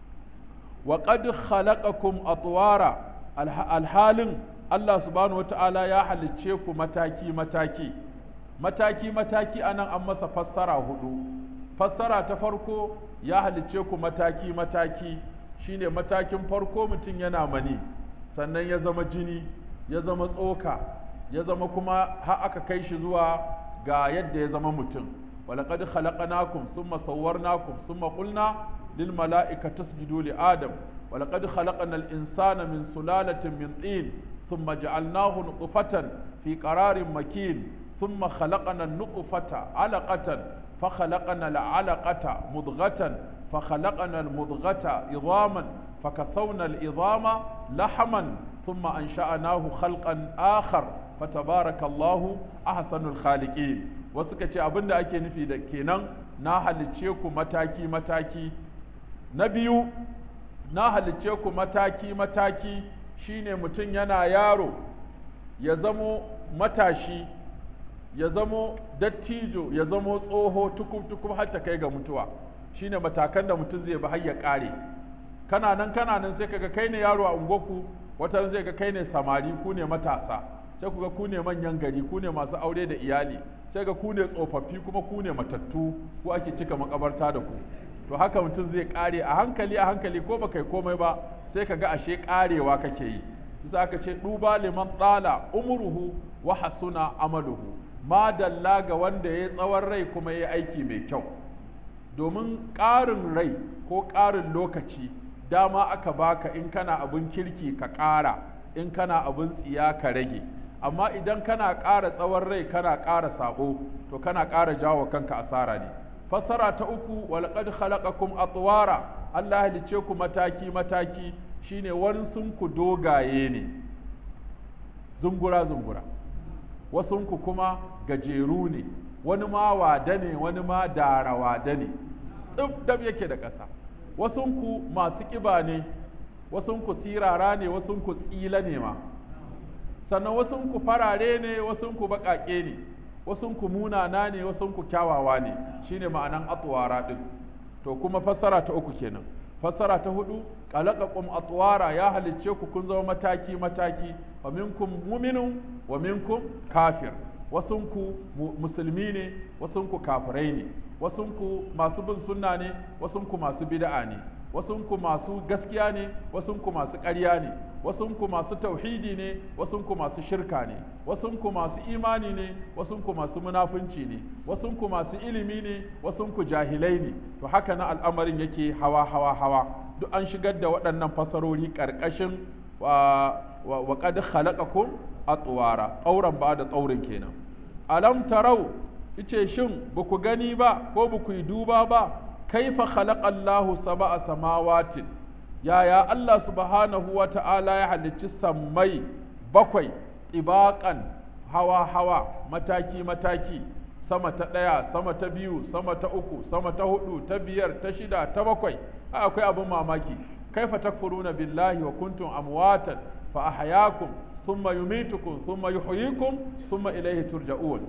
wa qad khalaqakum atwara alhalin Allah subhanahu wata'ala ya halicce ku mataki mataki mataki mataki anan an masa fassara hudu fassara ta farko ya halicce ku mataki mataki shine matakin farko mutum yana mani sannan ya zama jini ya zama tsoka ya zama kuma har aka kai shi zuwa ga yadda ya zama mutum walaqad khalaqnakum thumma sawwarnakum thumma qulna lil mala'ikati isjudu li adam walaqad khalaqnal insana min sulalatin min tin thumma ja'alnahu nutfatan fi qararin makin thumma khalaqna an-nutfata 'alaqatan فخلقنا العلقة مضغة فخلقنا المضغة عظاما فكسونا العظام لحما ثم أنشأناه خلقا آخر فتبارك الله أحسن الخالقين وسكة أبن أكي نفي كينان ناهل تشيكو متاكي متاكي نبيو ناهل تشيكو متاكي متاكي shine mutum yana yaro ya zamo matashi ya zamo dattijo ya zamo tsoho tukub tukub har ta kai ga mutuwa shine matakan da mutum zai bi har ya kare kana nan kana nan sai kaga kai ne yaro a ungoku wata zai ga kai ne samari ku ne matasa sai ku ga ku ne manyan gari ku ne masu aure da iyali sai ga ku ne tsofaffi kuma ku ne matattu ku ake cika makabarta da ku to haka mutum zai kare a hankali a hankali ko baka yi komai ba sai ka ga ashe karewa kake yi za ka ce duba liman tsala umruhu wa hasuna amaluhu madalla ga wanda ya tsawon rai kuma ya aiki mai kyau domin ƙarin rai ko ƙarin lokaci dama aka baka in kana abin kirki ka ƙara in kana abin tsiya ka rage amma idan kana ƙara tsawon rai kana ƙara sabo to kana ƙara jawo kanka asara ne fassara ta uku walaqad khalaqakum atwara Allah halicce ku mataki mataki shine ku dogaye ne zungura zungura wasunku kuma gajeru ne wani ma wada ne wani ma dara wada ne tsif dab yake da ƙasa wasunku masu ƙiba ne wasunku sirara ne wasunku tsila ne ma sannan wasunku farare ne wasunku baƙaƙe ne wasunku munana ne wasunku kyawawa ne shine ma'anan atwara din to kuma fassara ta uku kenan fassara ta hudu qalaqakum atwara ya halicce ku kun zama mataki mataki wa minkum mu'minun wa minkum kafir wasunku musulmi ne wasunku kafirai ne wasunku masu bin sunna ne wasunku masu bid'a ne wasunku masu gaskiya ne wasunku masu ƙarya ne wasunku masu tauhidi ne wasunku masu shirka ne wasunku masu imani ne wasunku masu munafunci ne wasunku masu ilimi ne wasunku jahilai ne to haka na al'amarin yake hawa hawa hawa duk an shigar da waɗannan fasarori ƙarƙashin wa wa qad khalaqakum atwara tsauran ba da tsaurin kenan alam tarau ice shin ba ku gani ba ko ba ku yi duba ba kaifa khalaqa Allahu sab'a samawatin yaya Allah subhanahu wa ta'ala ya halicci sammai bakwai ibaqan hawa hawa mataki mataki sama ta ɗaya sama ta biyu sama ta uku sama ta hudu ta biyar ta shida ta bakwai akwai abin mamaki kaifa takfuruna billahi wa kuntum amwatan fa ahyaakum thumma yumitukum thumma yuhyikum thumma ilayhi turja'un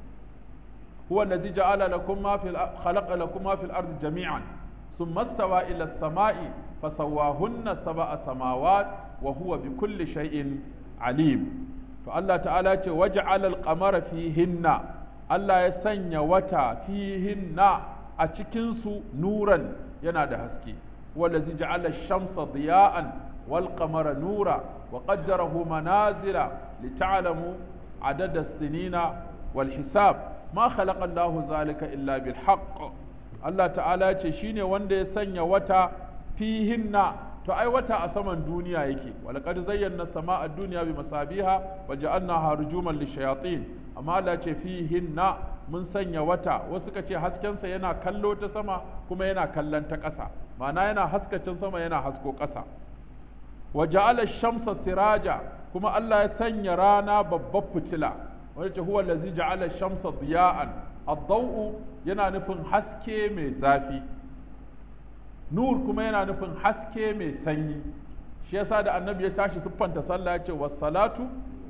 هو الذي جعل لكم ما في خلق لكم ما في الأرض جميعا ثم استوى إلى السماء فسواهن سبع سماوات وهو بكل شيء عليم فالله تعالى وجعل القمر فيهن الله يسني وتا فيهن أتكنس نورا ينادى هسكي هو الذي جعل الشمس ضياء والقمر نورا وقدره منازل لتعلموا عدد السنين والحساب ma khalaqa Allahu zalika illa bil haqq Allah ta'ala ce shine wanda ya sanya wata fihinna to ai wata a saman duniya yake walaqad zayyana samaa ad-dunya bi masabiha wa ja'alnaha rujuman lishayatin amma Allah ce fihinna mun sanya wata wasu ka ce haskensa yana kallo ta sama kuma yana kallon ta ƙasa ma'ana yana haskacin sama yana hasko ƙasa wa ja'ala shamsa siraja kuma Allah ya sanya rana babbar fitila wanda ce huwa allazi ja'ala shamsa diya'an ad-daw'u yana nufin haske mai zafi nur kuma yana nufin haske mai sanyi shi yasa da annabi ya tashi siffanta sallah ya ce was-salatu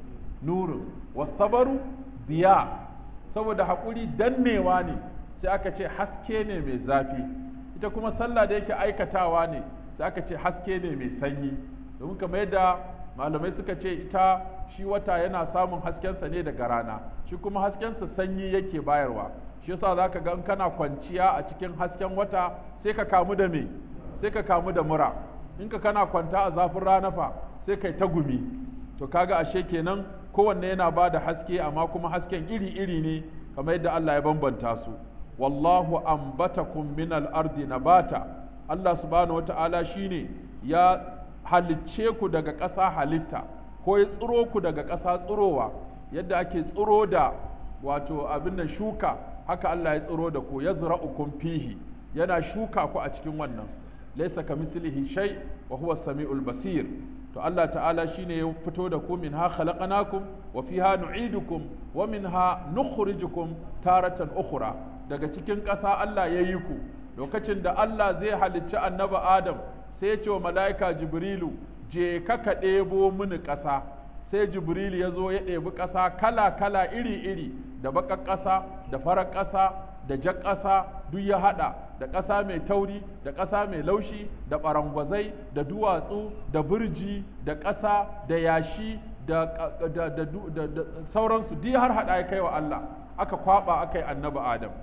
nurun was-sabaru diya saboda haƙuri dannewa ne sai aka ce haske ne mai zafi ita kuma sallah da yake aikatawa ne sai aka ce haske ne mai sanyi domin kamar yadda malamai suka ce ita shi wata yana samun haskensa ne daga rana shi kuma haskensa sanyi yake bayarwa shi yasa zaka ga in kana kwanciya a cikin hasken wata sai ka kamu da me sai ka kamu da mura in ka kana kwanta a zafin rana fa sai kai ta gumi to kaga ashe kenan kowanne yana ba da haske amma kuma hasken iri-iri ne kamar yadda Allah ya bambanta su wallahu ambatakum min al-ardi nabata Allah subhanahu wata'ala shine ya halicce ku daga ƙasa halitta ko ya tsiro ku daga ƙasa tsirowa yadda ake tsiro da wato abin nan shuka haka Allah ya tsiro da ku ya zura'ukum fihi yana shuka ku a cikin wannan laysa kamithlihi shay wa huwa samiul basir to Allah ta'ala shine ya fito da ku minha khalaqnakum wa fiha nu'idukum wa minha nukhrijukum taratan ukhra daga cikin ƙasa Allah ya yi ku lokacin da Allah zai halicci annabi Adam sai ya ce wa mala'ika Jibrilu je ka ka ɗebo mini ƙasa sai Jibrilu ya zo ya ɗebi ƙasa kala kala iri iri da baƙar ƙasa da farar ƙasa da jar ƙasa duk ya haɗa da ƙasa mai tauri da ƙasa mai laushi da ɓarangwazai da duwatsu da birji da ƙasa da yashi da, da, da, da sauransu duk har haɗa ya kai wa Allah aka kwaɓa aka yi annabi Adam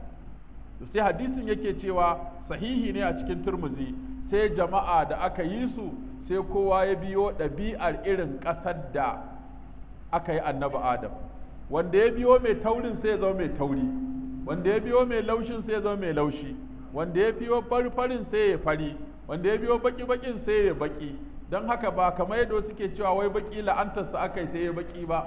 sai hadisin yake cewa sahihi ne a cikin turmuzi sai jama'a da aka yi su sai kowa ya biyo ɗabi'ar irin ƙasar da aka yi annabi Adam wanda ya biyo mai taurin sai ya zama mai tauri wanda ya biyo mai laushin sai ya zama mai laushi wanda ya biyo farin sai ya fari wanda ya biyo baki bakin sai ya baki don haka ba kamar yadda suke cewa wai baki la'antarsa aka yi sai ya baki ba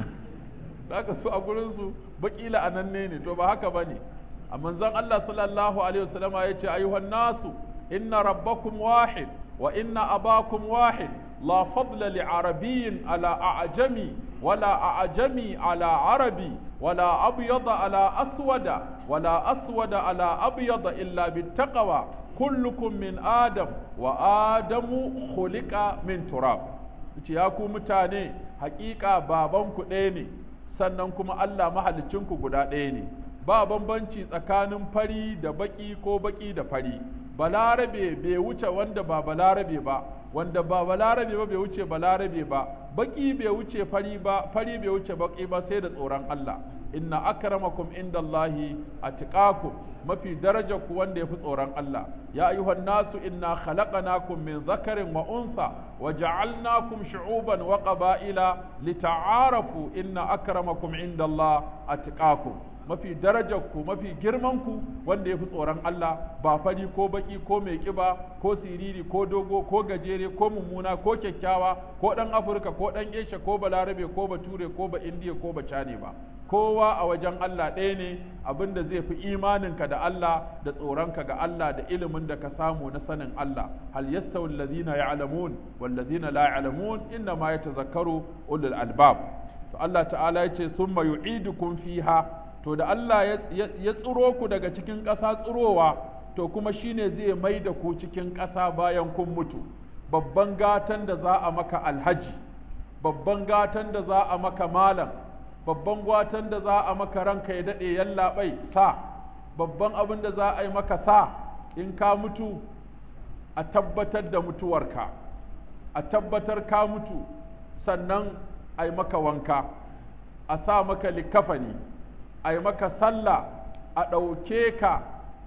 zaka su a gurin su baki la'ananne ne to ba haka bane a manzon Allah sallallahu alaihi wasallam ya ce ayyuhan nasu inna rabbakum wahid wa inna abakum wahid لا فضل لعربي على أعجمي ولا أعجمي على عربي ولا أبيض على أسود ولا أسود على أبيض إلا بالتقوى كلكم من آدم وآدم خلق من تراب ya ku mutane hakika babanku ɗaya ne sannan kuma Allah mahalicinku guda ɗaya ne ba bambanci tsakanin fari da baki ko baki da fari balarabe bai wuce wanda ba balarabe ba wanda ba balarabe ba bai wuce balarabe ba baki bai wuce fari ba fari bai wuce baki ba sai da tsoron Allah inna akramakum indallahi atqakum mafi darajar ku wanda yafi tsoron Allah ya ayyuhan nasu inna khalaqnakum min zakarin wa unsa wa ja'alnakum shu'uban wa qaba'ila lita'arafu inna akramakum indallahi atqakum mafi darajar ku mafi girman ku wanda yafi tsoron Allah ba fari ko baki ko mai kiba ko siriri ko dogo ko gajere ko mummuna ko kyakkyawa ko dan Afirka ko dan Asia ko balarabe ko bature ko ba Indiya ko ba Chane ba kowa a wajen Allah ɗaya ne abinda zai fi imaninka da Allah da tsoronka ga Allah da ilimin da ka samu na sanin Allah hal yastawi allazina ya'lamun wal ladzina la ya'lamun inna ma yatazakkaru ulul albab to Allah ta'ala yace summa yu'idukum fiha to da Allah ya tsiro ku daga cikin ƙasa tsirowa to kuma shine zai mai da ku cikin ƙasa bayan kun mutu babban gatan da za a maka alhaji babban gatan da za a maka malam babban gwatan da za a maka ranka ya daɗe yallaɓai sa babban abin da za a yi maka sa in ka mutu a tabbatar da mutuwarka a tabbatar ka mutu sannan a yi maka wanka a sa maka likafani a yi maka sallah a ɗauke ka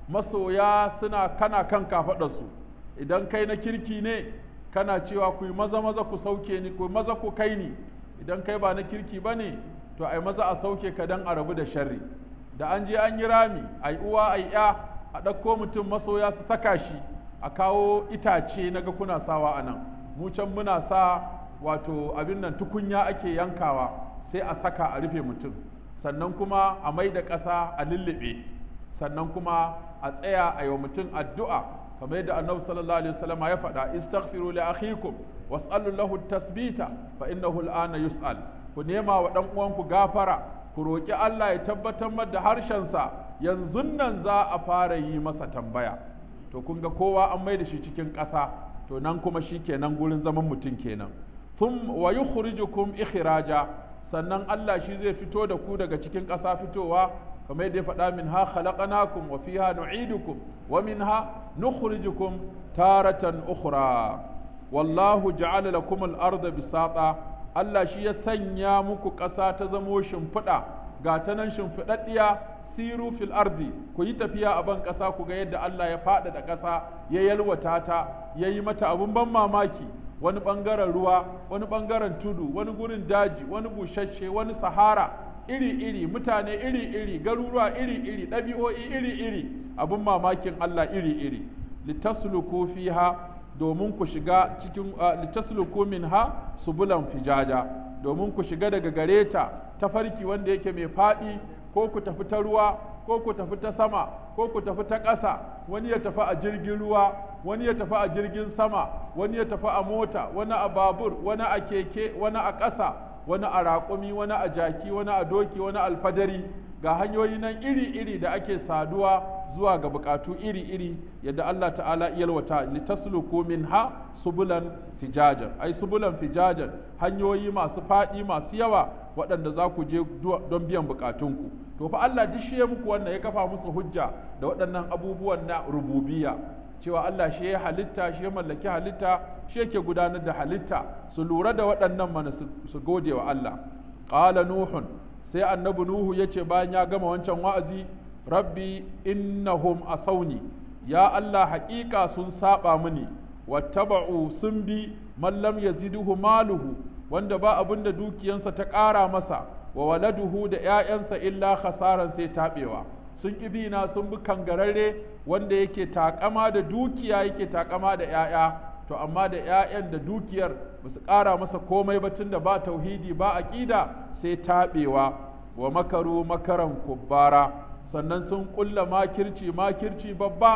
masoya suna kana kan kafaɗarsu idan kai na kirki ne kana cewa ku yi maza maza ku sauke ni ku maza ku kai ni idan kai ba na kirki ba ne to ai maza a sauke ka dan a rabu da sharri da an je an yi rami ai uwa ai ya a ɗauko mutum masoya su saka shi a kawo itace naga kuna sawa a nan mu can muna sa wato abin nan tukunya ake yankawa sai a saka a rufe mutum sannan kuma a mai da ƙasa a lullube sannan kuma a tsaya a yi wa mutum addu'a kamar yadda annabi sallallahu alaihi wasallam ya faɗa istaghfiru li akhikum was'alu lahu tasbita fa innahu al'ana yus'al ku nema wa ɗan uwanku gafara ku roƙi Allah ya tabbatar da harshensa yanzu nan za a fara yi masa tambaya to kun ga kowa an mai da shi cikin ƙasa to nan kuma shi kenan gurin zaman mutum kenan thum wa yukhrijukum ikhraja sannan Allah shi zai fito da ku daga cikin ƙasa fitowa kamar yadda ya faɗa min ha khalaqnakum wa fiha nu'idukum wa minha nukhrijukum taratan ukhra wallahu ja'ala lakum al-ardha bisata Allah shi ya sanya muku ƙasa ta zamo shimfiɗa ga ta nan shimfiɗaɗɗiya siru fil ardi ku yi tafiya a ban ƙasa ku ga yadda Allah ya faɗaɗa ƙasa ya yalwata ta ya yi mata abun ban mamaki wani ɓangaren ruwa wani ɓangaren tudu wani gurin daji wani bushashe wani sahara iri-iri mutane iri-iri garuruwa iri-iri ɗabi'o'i iri-iri abun mamakin Allah iri-iri litasluku fiha domin ku shiga cikin litasluku minha subulan fijaja domin ku shiga daga gare ta tafarki wanda yake mai faɗi ko ku tafi ta ruwa ko ku tafi ta sama ko ku tafi ta ƙasa wani ya tafi a jirgin ruwa wani ya tafi a jirgin sama wani ya tafi a mota wani a babur wani a keke wani a ƙasa wani a raƙumi wani a jaki wani a doki wani alfadari ga hanyoyi nan iri-iri da ake saduwa zuwa ga bukatu iri-iri yadda Allah ta'ala yalwata litasluku minha subulan fijajan ai subulan fijajan hanyoyi masu faɗi masu yawa waɗanda za ku je don biyan bukatunku to fa Allah duk shi ya muku wannan ya kafa musu hujja da waɗannan abubuwan na rububiyya cewa Allah shi ya halitta shi ya mallaki halitta shi yake gudanar da halitta su lura da waɗannan mana su gode wa Allah qala nuhun sai annabi nuhu yace bayan ya gama wancan wa'azi rabbi innahum asawni ya Allah haƙiƙa sun saba mini wattaba'u sun bi man lam yaziduhu maluhu wanda ba abin da dukiyansa ta ƙara masa wa waladuhu da ‘ya'yansa illa khasaran sai taɓewa sun ƙi na sun bi kangararre wanda yake taƙama da dukiya yake taƙama da ‘ya'ya to amma da ‘ya'yan da dukiyar ba su ƙara masa komai ba tun da ba tauhidi ba aƙida sai taɓewa wa makaru makaran kubbara sannan sun ƙulla makirci makirci babba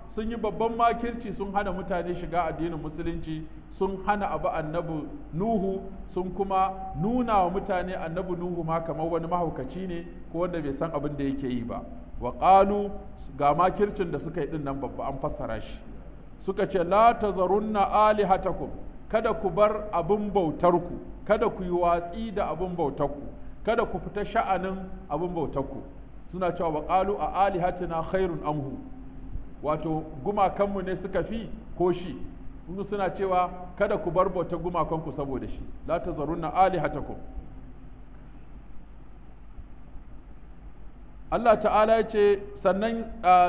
sun yi babban makirci sun hana mutane shiga addinin musulunci sun hana abu annabi nuhu sun kuma nuna wa mutane annabi nuhu ma kamar wani mahaukaci ne ko wanda bai san abin da yake yi ba wa qalu ga makircin da suka yi din nan babba an fassara shi suka ce la tazarunna alihatakum kada ku bar abin bautarku kada ku yi watsi da abin bautarku kada ku fita sha'anin abin bautarku suna cewa wa qalu a alihatina khairun amhu wato gumakanmu ne suka fi ko shi kuma suna cewa kada ku bar bautar gumakanku saboda shi la tazarunna alihatakum Allah ta'ala ya ce sannan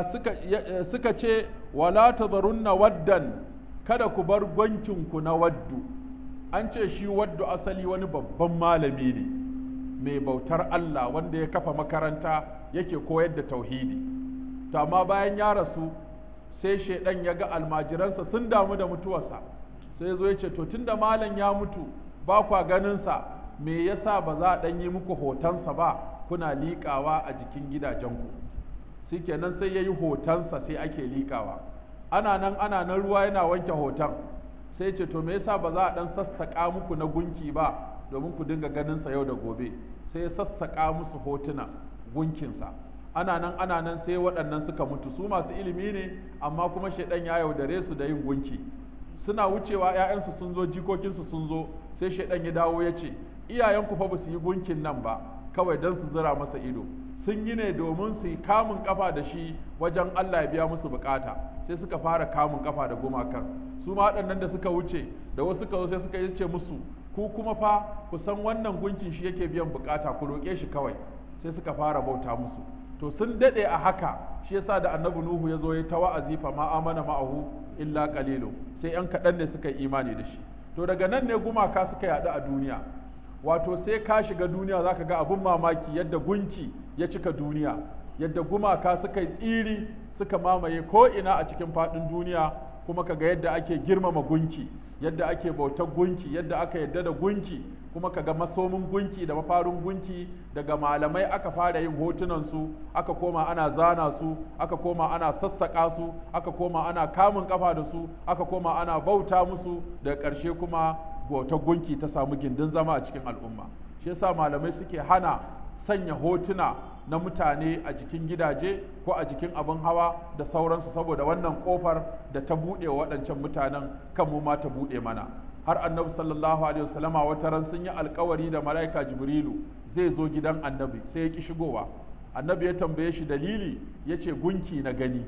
suka ce wala tazarunna waddan kada ku bar gwankinku na waddu an ce shi waddu asali wani babban malami ne mai bautar Allah wanda ya kafa makaranta yake koyar da tauhidi to amma bayan ya rasu sai shaidan ya ga almajiransa sun damu da mutuwarsa sai zo ya ce to tunda malam ya mutu ba kwa ganinsa me yasa ba za a ɗan yi muku hotonsa ba kuna liƙawa a jikin gidajenku shikenan sai ya yi hotonsa sai ake liƙawa ana nan ana nan ruwa yana wanke hoton sai ce to me yasa ba za a ɗan sassaƙa muku na gunki ba domin ku dinga ganinsa yau da gobe sai ya sassaƙa musu hotuna gunkinsa ana nan ana nan sai waɗannan suka mutu su masu ilimi ne amma kuma shaidan ya yaudare su da yin gunki suna wucewa ‘ya'yansu sun zo jikokinsu sun zo sai shaidan ya dawo ya ce iyayenku fa ba su yi gunkin nan ba kawai don su zira masa ido sun yi ne domin su yi kamun kafa da shi wajen Allah ya biya musu bukata sai suka fara kamun kafa da gumakan su ma waɗannan da suka wuce da wasu suka zo sai suka yi ce musu ku kuma fa ku san wannan gunkin shi yake biyan bukata ku roƙe shi kawai sai suka fara bauta musu to sun dade a haka shi yasa da annabi nuhu ya zo ya ta wa'azi fa ma amana ma'ahu illa qalilu sai yan kaɗan ne suka yi imani da shi to daga nan ne gumaka suka yaɗu a duniya wato sai ka shiga duniya zaka ga abun mamaki yadda gunki ya cika duniya yadda gumaka suka yi tsiri suka mamaye ko ina a cikin faɗin duniya kuma kaga yadda ake girmama gunki yadda ake bautar gunki yadda aka yadda da gunki kuma kaga masomin gunki da mafarin gunki daga malamai aka fara yin hotunan su aka koma ana zana su aka koma ana sassaka su aka koma ana kamun kafa da su aka koma ana bauta musu daga ƙarshe kuma bautar gunki ta samu gindin zama a cikin al'umma shi yasa malamai suke hana sanya hotuna na mutane a jikin gidaje ko a jikin abin hawa da sauransu saboda wannan kofar da ta buɗe wa waɗancan mutanen kan mu ma ta buɗe mana har annabi sallallahu alaihi wasallama wata ran sun yi alkawari da malaika jibrilu zai zo gidan annabi sai ya ki shigowa annabi ya tambaye shi dalili ya ce gunki na gani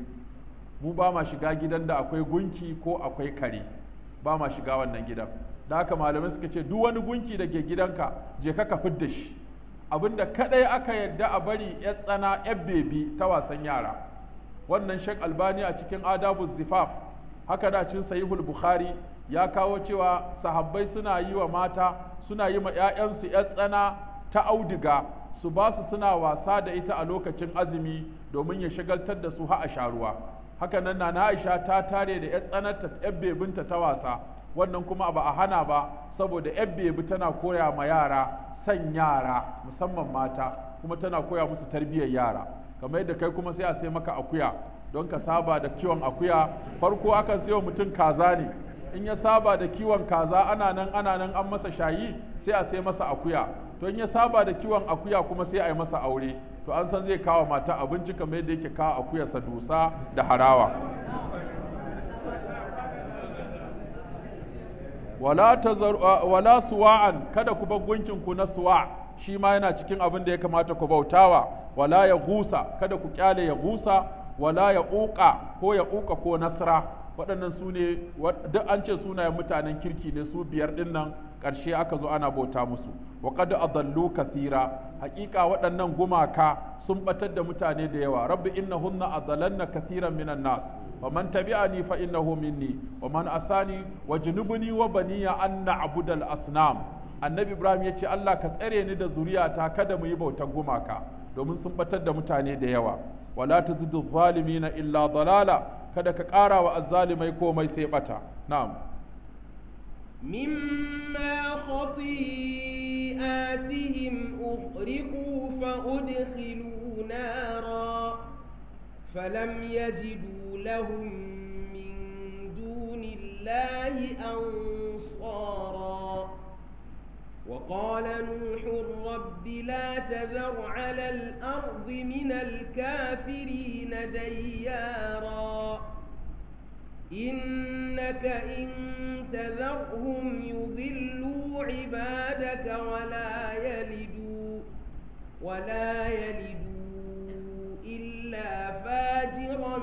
mu ba ma shiga gidan da akwai gunki ko akwai kare ba ma shiga wannan gidan da haka malamai suka ce duk wani gunki da ke gidanka je ka ka fidda shi abinda kadai aka yarda a bari ya tsana ya bebi ta wasan yara wannan shek albani a cikin adabu zifaf haka da cin sahihul bukhari ya kawo cewa sahabbai suna yi wa mata suna yi ma 'ya'yansu ya tsana ta auduga su ba su suna wasa da ita a lokacin azumi domin ya shagaltar da su ha a sharuwa haka nan na Aisha ta tare da 'yar tsanarta 'yar bebinta ta wasa wannan kuma ba a hana ba saboda 'yar bebi tana koya ma yara san yara musamman mata kuma tana koya musu tarbiyyar yara kamar yadda kai kuma sai a sai maka akuya don ka saba da kiwon akuya farko akan sayo mutum kaza ne in ya saba da kiwon kaza ana nan ana nan an masa shayi sai a sai masa akuya to in ya saba da kiwon akuya kuma sai a yi masa aure to an san zai kawo mata abinci kamar yadda yake kawo akuyarsa dusa da harawa wala tazar wala suwa'an kada ku bar gunkin ku na suwa shi ma yana cikin abin da ya kamata ku bautawa wala ya gusa kada ku kyale ya gusa wala ya uqa ko ya uqa ko nasra waɗannan su ne duk an ce sunayen mutanen kirki ne su biyar ɗin nan ƙarshe aka zo ana bauta musu wa qad adallu kathira haƙiƙa waɗannan gumaka sun batar da mutane da yawa rabbi innahunna adallanna kathiran minan nas wa man tabi'ani fa innahu minni wa man asani wa junubuni wa baniya an na'budal asnam annabi ibrahim yace Allah ka tsare ni da zuriyata kada mu yi bautar gumaka domin sun batar da mutane da yawa wala tazidu zalimina illa dalala kada ka ƙara wa azzalimai komai sai bata na'am مما خطيئاتهم أغرقوا فأدخلوا نارا فلم يجدوا لهم من دون الله أنصارا وقال نوح رب لا تذر على الأرض من الكافرين ديارا إنك إن تذرهم يضلوا عبادك ولا يلدوا ولا يلدوا إلا فاجرا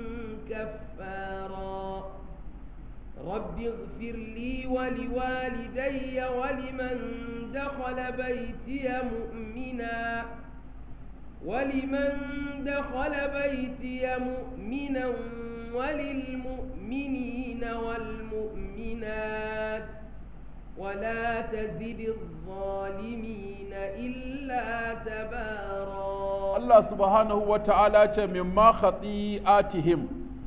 كفارا رب اغفر لي ولوالدي ولمن دخل بيتي مؤمنا ولمن دخل بيتي مؤمنا وللمؤمنين والمؤمنات ولا تزد الظالمين إلا تبارا Allah subhanahu wa ta'ala ce mimma khati'atihim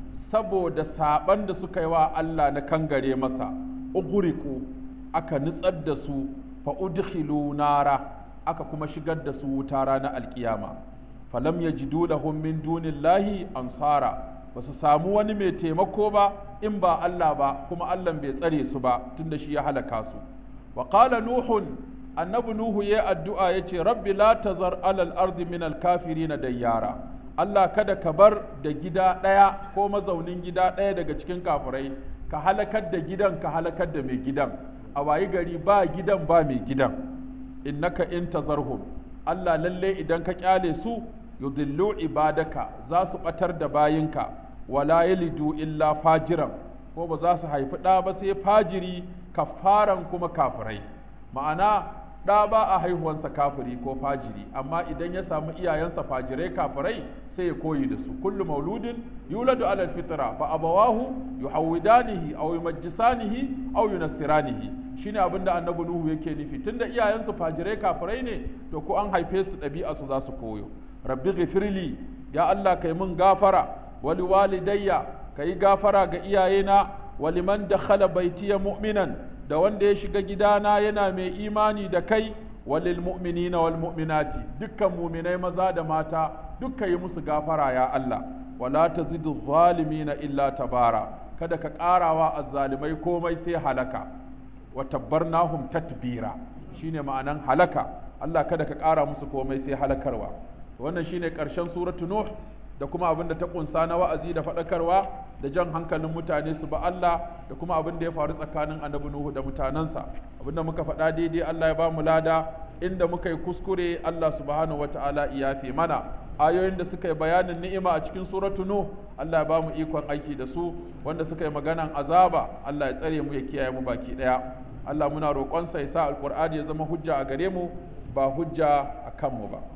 saboda saban da suka yi wa Allah na kangare masa uguriku aka nutsar da su fa udkhilu nara aka kuma shigar da su wuta ranar alkiyama falam yajidu lahum min dunillahi ansara ba su samu wani mai taimako ba in ba Allah ba kuma Allah bai tsare su ba tunda shi ya halaka su wa qala nuhun annabi nuhu ya addu'a yace rabbi la tazar alal ardi min al kafirin dayyara Allah kada ka bar da gida ɗaya ko mazaunin gida ɗaya daga cikin kafirai ka halakar da gidan ka halakar da mai gidan a wayi gari ba gidan ba mai gidan innaka in tazarhum Allah lalle idan ka kyale su yudillu ibadaka za su batar da bayinka wala yalidu illa fajiran ko ba za su haifi ɗa ba sai fajiri kafaran kuma kafirai ma'ana ɗa ba a haihuwansa kafiri ko fajiri amma idan ya samu iyayensa fajirai kafirai sai ya koyi da su kullu mauludin yuladu ala fitra fa abawahu yuhawidanihi aw yumajjisanihi aw yunassiranihi shine abin da annabi nuhu yake nufi tunda iyayensu fajirai kafirai ne to ko an haife su ɗabi'a su za su koyo rabbi ghifirli ya Allah kai mun gafara wali walidayya kai gafara ga iyayena waliman dakhala baitiya mu'minan da wanda ya shiga gidana yana mai imani da kai walil mu'minina wal mu'minati dukkan mu'minai maza da mata dukkan yi musu gafara ya Allah wala tazidu zalimina illa tabara kada ka karawa azzalimai komai sai halaka wa tabbarnahum tatbira shine ma'anan halaka Allah kada ka kara musu komai sai halakarwa wannan shine karshen suratu nuh da kuma abin da ta kunsa na wa'azi da faɗakarwa da jan hankalin mutane su ba Allah da kuma abin da ya faru tsakanin annabi Nuhu da mutanensa abin da muka faɗa daidai Allah ya ba mu lada inda muka yi kuskure Allah subhanahu wata'ala ya fi mana ayoyin da suka yi bayanin ni'ima a cikin suratu Nuh Allah ya ba mu ikon aiki da su wanda suka yi maganan azaba Allah ya tsare mu ya kiyaye mu baki daya Allah muna roƙonsa ya sa alƙur'ani ya zama hujja a gare mu ba hujja a kanmu ba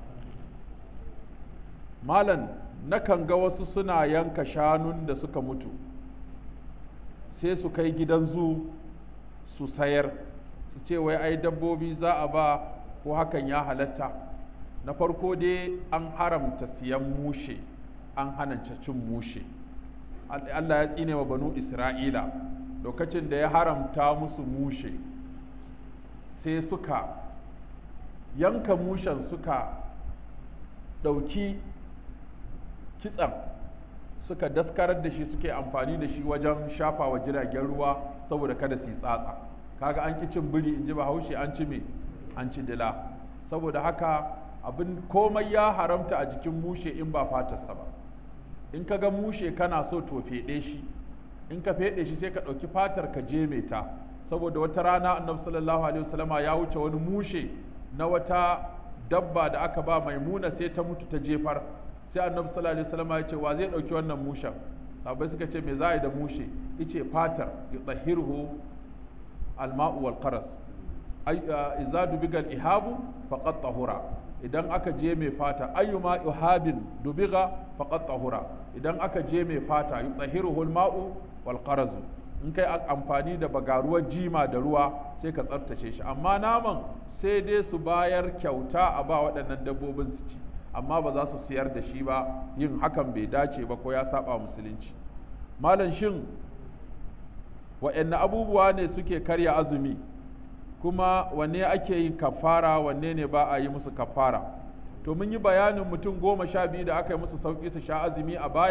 malam nakan ga wasu suna yanka shanun da suka mutu sai su kai gidan zu su sayar su ce wai ai dabbobi za a ba ko hakan ya halatta na farko dai an haramta siyan mushe an hananta cin mushe Allah ya tsine wa banu Isra'ila lokacin da ya haramta musu mushe sai suka yanka mushen suka ɗauki kitsan suka daskarar da shi suke amfani da shi wajen shafa wa jiragen ruwa saboda kada su yi tsatsa kaga an ki cin biri in ji bahaushe an ci me an ci dila saboda haka abin komai ya haramta a jikin mushe in ba fatarsa ba in ka ga mushe kana so to feɗe shi in ka feɗe shi sai ka ɗauki fatar ka je ta saboda wata rana annabi sallallahu alaihi wasallama ya wuce wani mushe na wata dabba da aka ba maimuna sai ta mutu ta jefar sai annabi sallallahu alaihi wasallam ya ce wa zai dauki wannan mushen sahabbai suka ce me za a yi da mushe yace fatar yutahhiruhu alma'u wal qaras ay idza dubiga ihabu faqad tahura idan aka je mai fata ayyuma ihabin dubiga faqad tahura idan aka je mai fata yutahhiruhu alma'u wal qaras in kai amfani da bagaruwar jima da ruwa sai ka tsaftace shi amma naman sai dai su bayar kyauta a ba waɗannan dabbobin su ci amma ba za su siyar da shi ba yin hakan bai dace ba ko ya saba musulunci malam shin wa'anne abubuwa ne suke karya azumi kuma wanne ake yin kafara wanne ne ba a yi musu kafara to mun yi bayanin mutum goma sha biyu da aka yi musu sauƙi su sha azumi a baya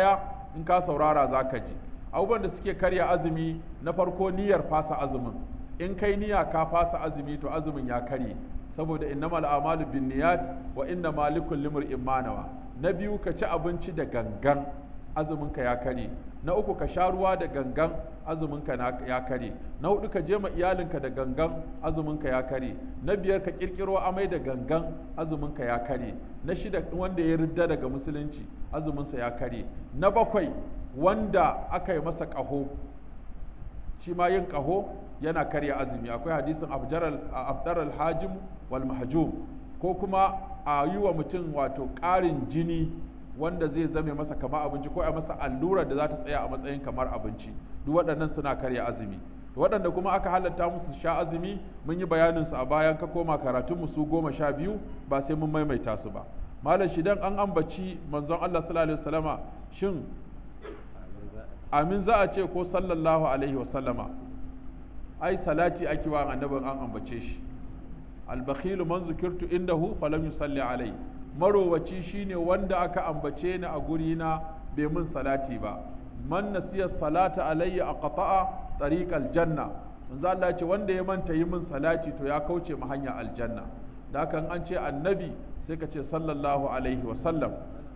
in ka saurara za ka ji abubuwan da suke karya azumi na farko niyyar fasa azumin in kai niyya ka fasa azumi to azumin ya karye saboda innamal a'malu binniyat wa inna malikul limri'in ma nawa na biyu ka ci abinci da gangan azumin ka ya kare na uku ka sha ruwa da gangan azumin ka ya kare na hudu ka je ma iyalinka da gangan azumin ka ya kare na biyar ka kirkiro amai da gangan azumin ka ya kare na shida wanda ya ridda daga musulunci azumin sa ya kare na bakwai wanda aka yi masa ƙaho shi ma yin ƙaho yana karya azumi akwai hadisin afdar al-hajim wal mahjum ko kuma a yi wa mutum wato ƙarin jini wanda zai zame masa kamar abinci ko a masa allurar da za ta tsaya a matsayin kamar abinci duk waɗannan suna karya azumi waɗanda kuma aka halatta musu sha azumi mun yi bayanin su a bayan ka koma karatun su goma sha biyu ba sai mun maimaita su ba malam shidan an ambaci manzon Allah sallallahu alaihi wasallama shin amin za a ce ko sallallahu alaihi wasallama ai salati ake wa annabin an ambace shi albakhilu man zukirtu indahu falam yusalli alai marowaci shine wanda aka ambace ni a guri na bai mun salati ba man nasiya salata alayya aqta'a tariqal janna manzo Allah ce wanda ya manta yi min salati to ya kauce ma hanya aljanna da kan an ce annabi sai ka ce sallallahu alaihi wa sallam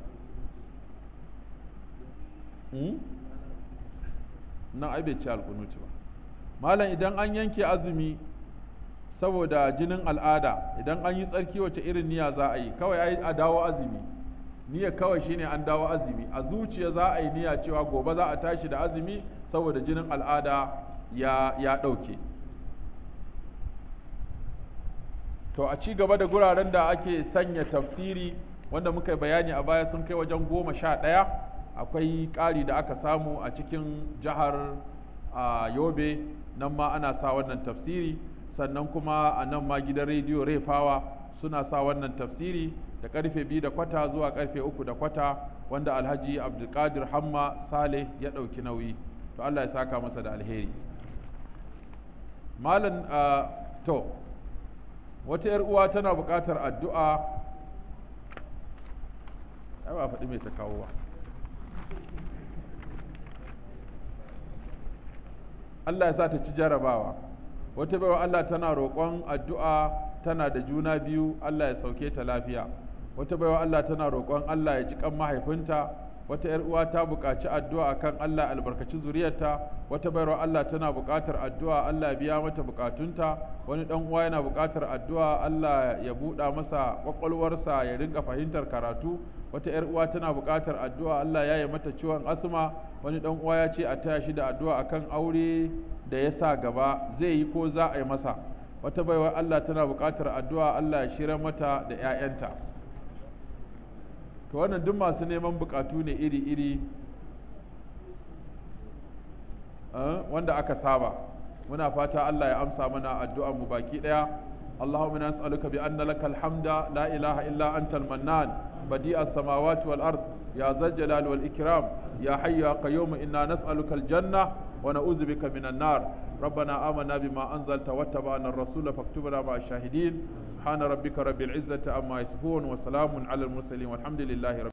nan ai bai ce alkunuti ba malam idan an yanke azumi saboda jinin al'ada idan an yi tsarki wace irin niyya za a yi kawai ai a dawo azumi niyya kawai shine an dawo azumi a zuciya za a yi niyya cewa gobe za a tashi da azumi saboda jinin al'ada ya ya ɗauke to a ci gaba da guraren da ake sanya tafsiri wanda muka bayani a baya sun kai wajen goma sha ɗaya akwai ƙari da aka samu a cikin jihar yobe nan ma ana sa wannan tafsiri sannan kuma a nan ma gidan rediyo refawa suna sa wannan tafsiri da karfe biyu da kwata zuwa karfe uku da kwata wanda alhaji abdulkadir hamma saleh ya ɗauki nauyi to allah ya saka masa da alheri malam to wata 'yar uwa tana buƙatar addu'a ai ba faɗi mai ta kawo ba Allah ya sa ta ci jarabawa wata baiwa Allah tana roƙon addu'a tana da juna biyu Allah ya sauke ta lafiya wata baiwa Allah tana roƙon Allah ya ji kan mahaifinta wata ‘yar uwa ta buƙaci addu'a akan Allah albarkaci zuriyarta wata baiwa Allah tana buƙatar addu'a Allah ya biya mata buƙatunta wani ɗan uwa yana buƙatar addu'a Allah ya buɗa masa ƙwaƙwalwarsa ya rinka fahimtar karatu wata ‘yar uwa tana buƙatar addu'a Allah ya yi mata ciwon asma wani ɗan uwa ya ce a taya shi da addu'a akan aure da ya sa gaba zai yi ko za a yi masa wata baiwa Allah tana buƙatar addu'a Allah ya shirya mata da ‘ya'yanta to wannan duk masu neman buƙatu ne iri-iri wanda aka saba muna fata Allah ya amsa mana addu'ar mu baki ɗaya اللهم انا نسالك بان لك الحمد لا اله الا انت المنان بديع السماوات والارض يا ذا الجلال والاكرام يا حي يا قيوم انا نسالك الجنه ونعوذ بك من النار ربنا آمنا بما أنزلت واتبعنا الرسول فاكتبنا مع الشاهدين سبحان ربك رب العزة عما يصفون وسلام على المرسلين والحمد لله رب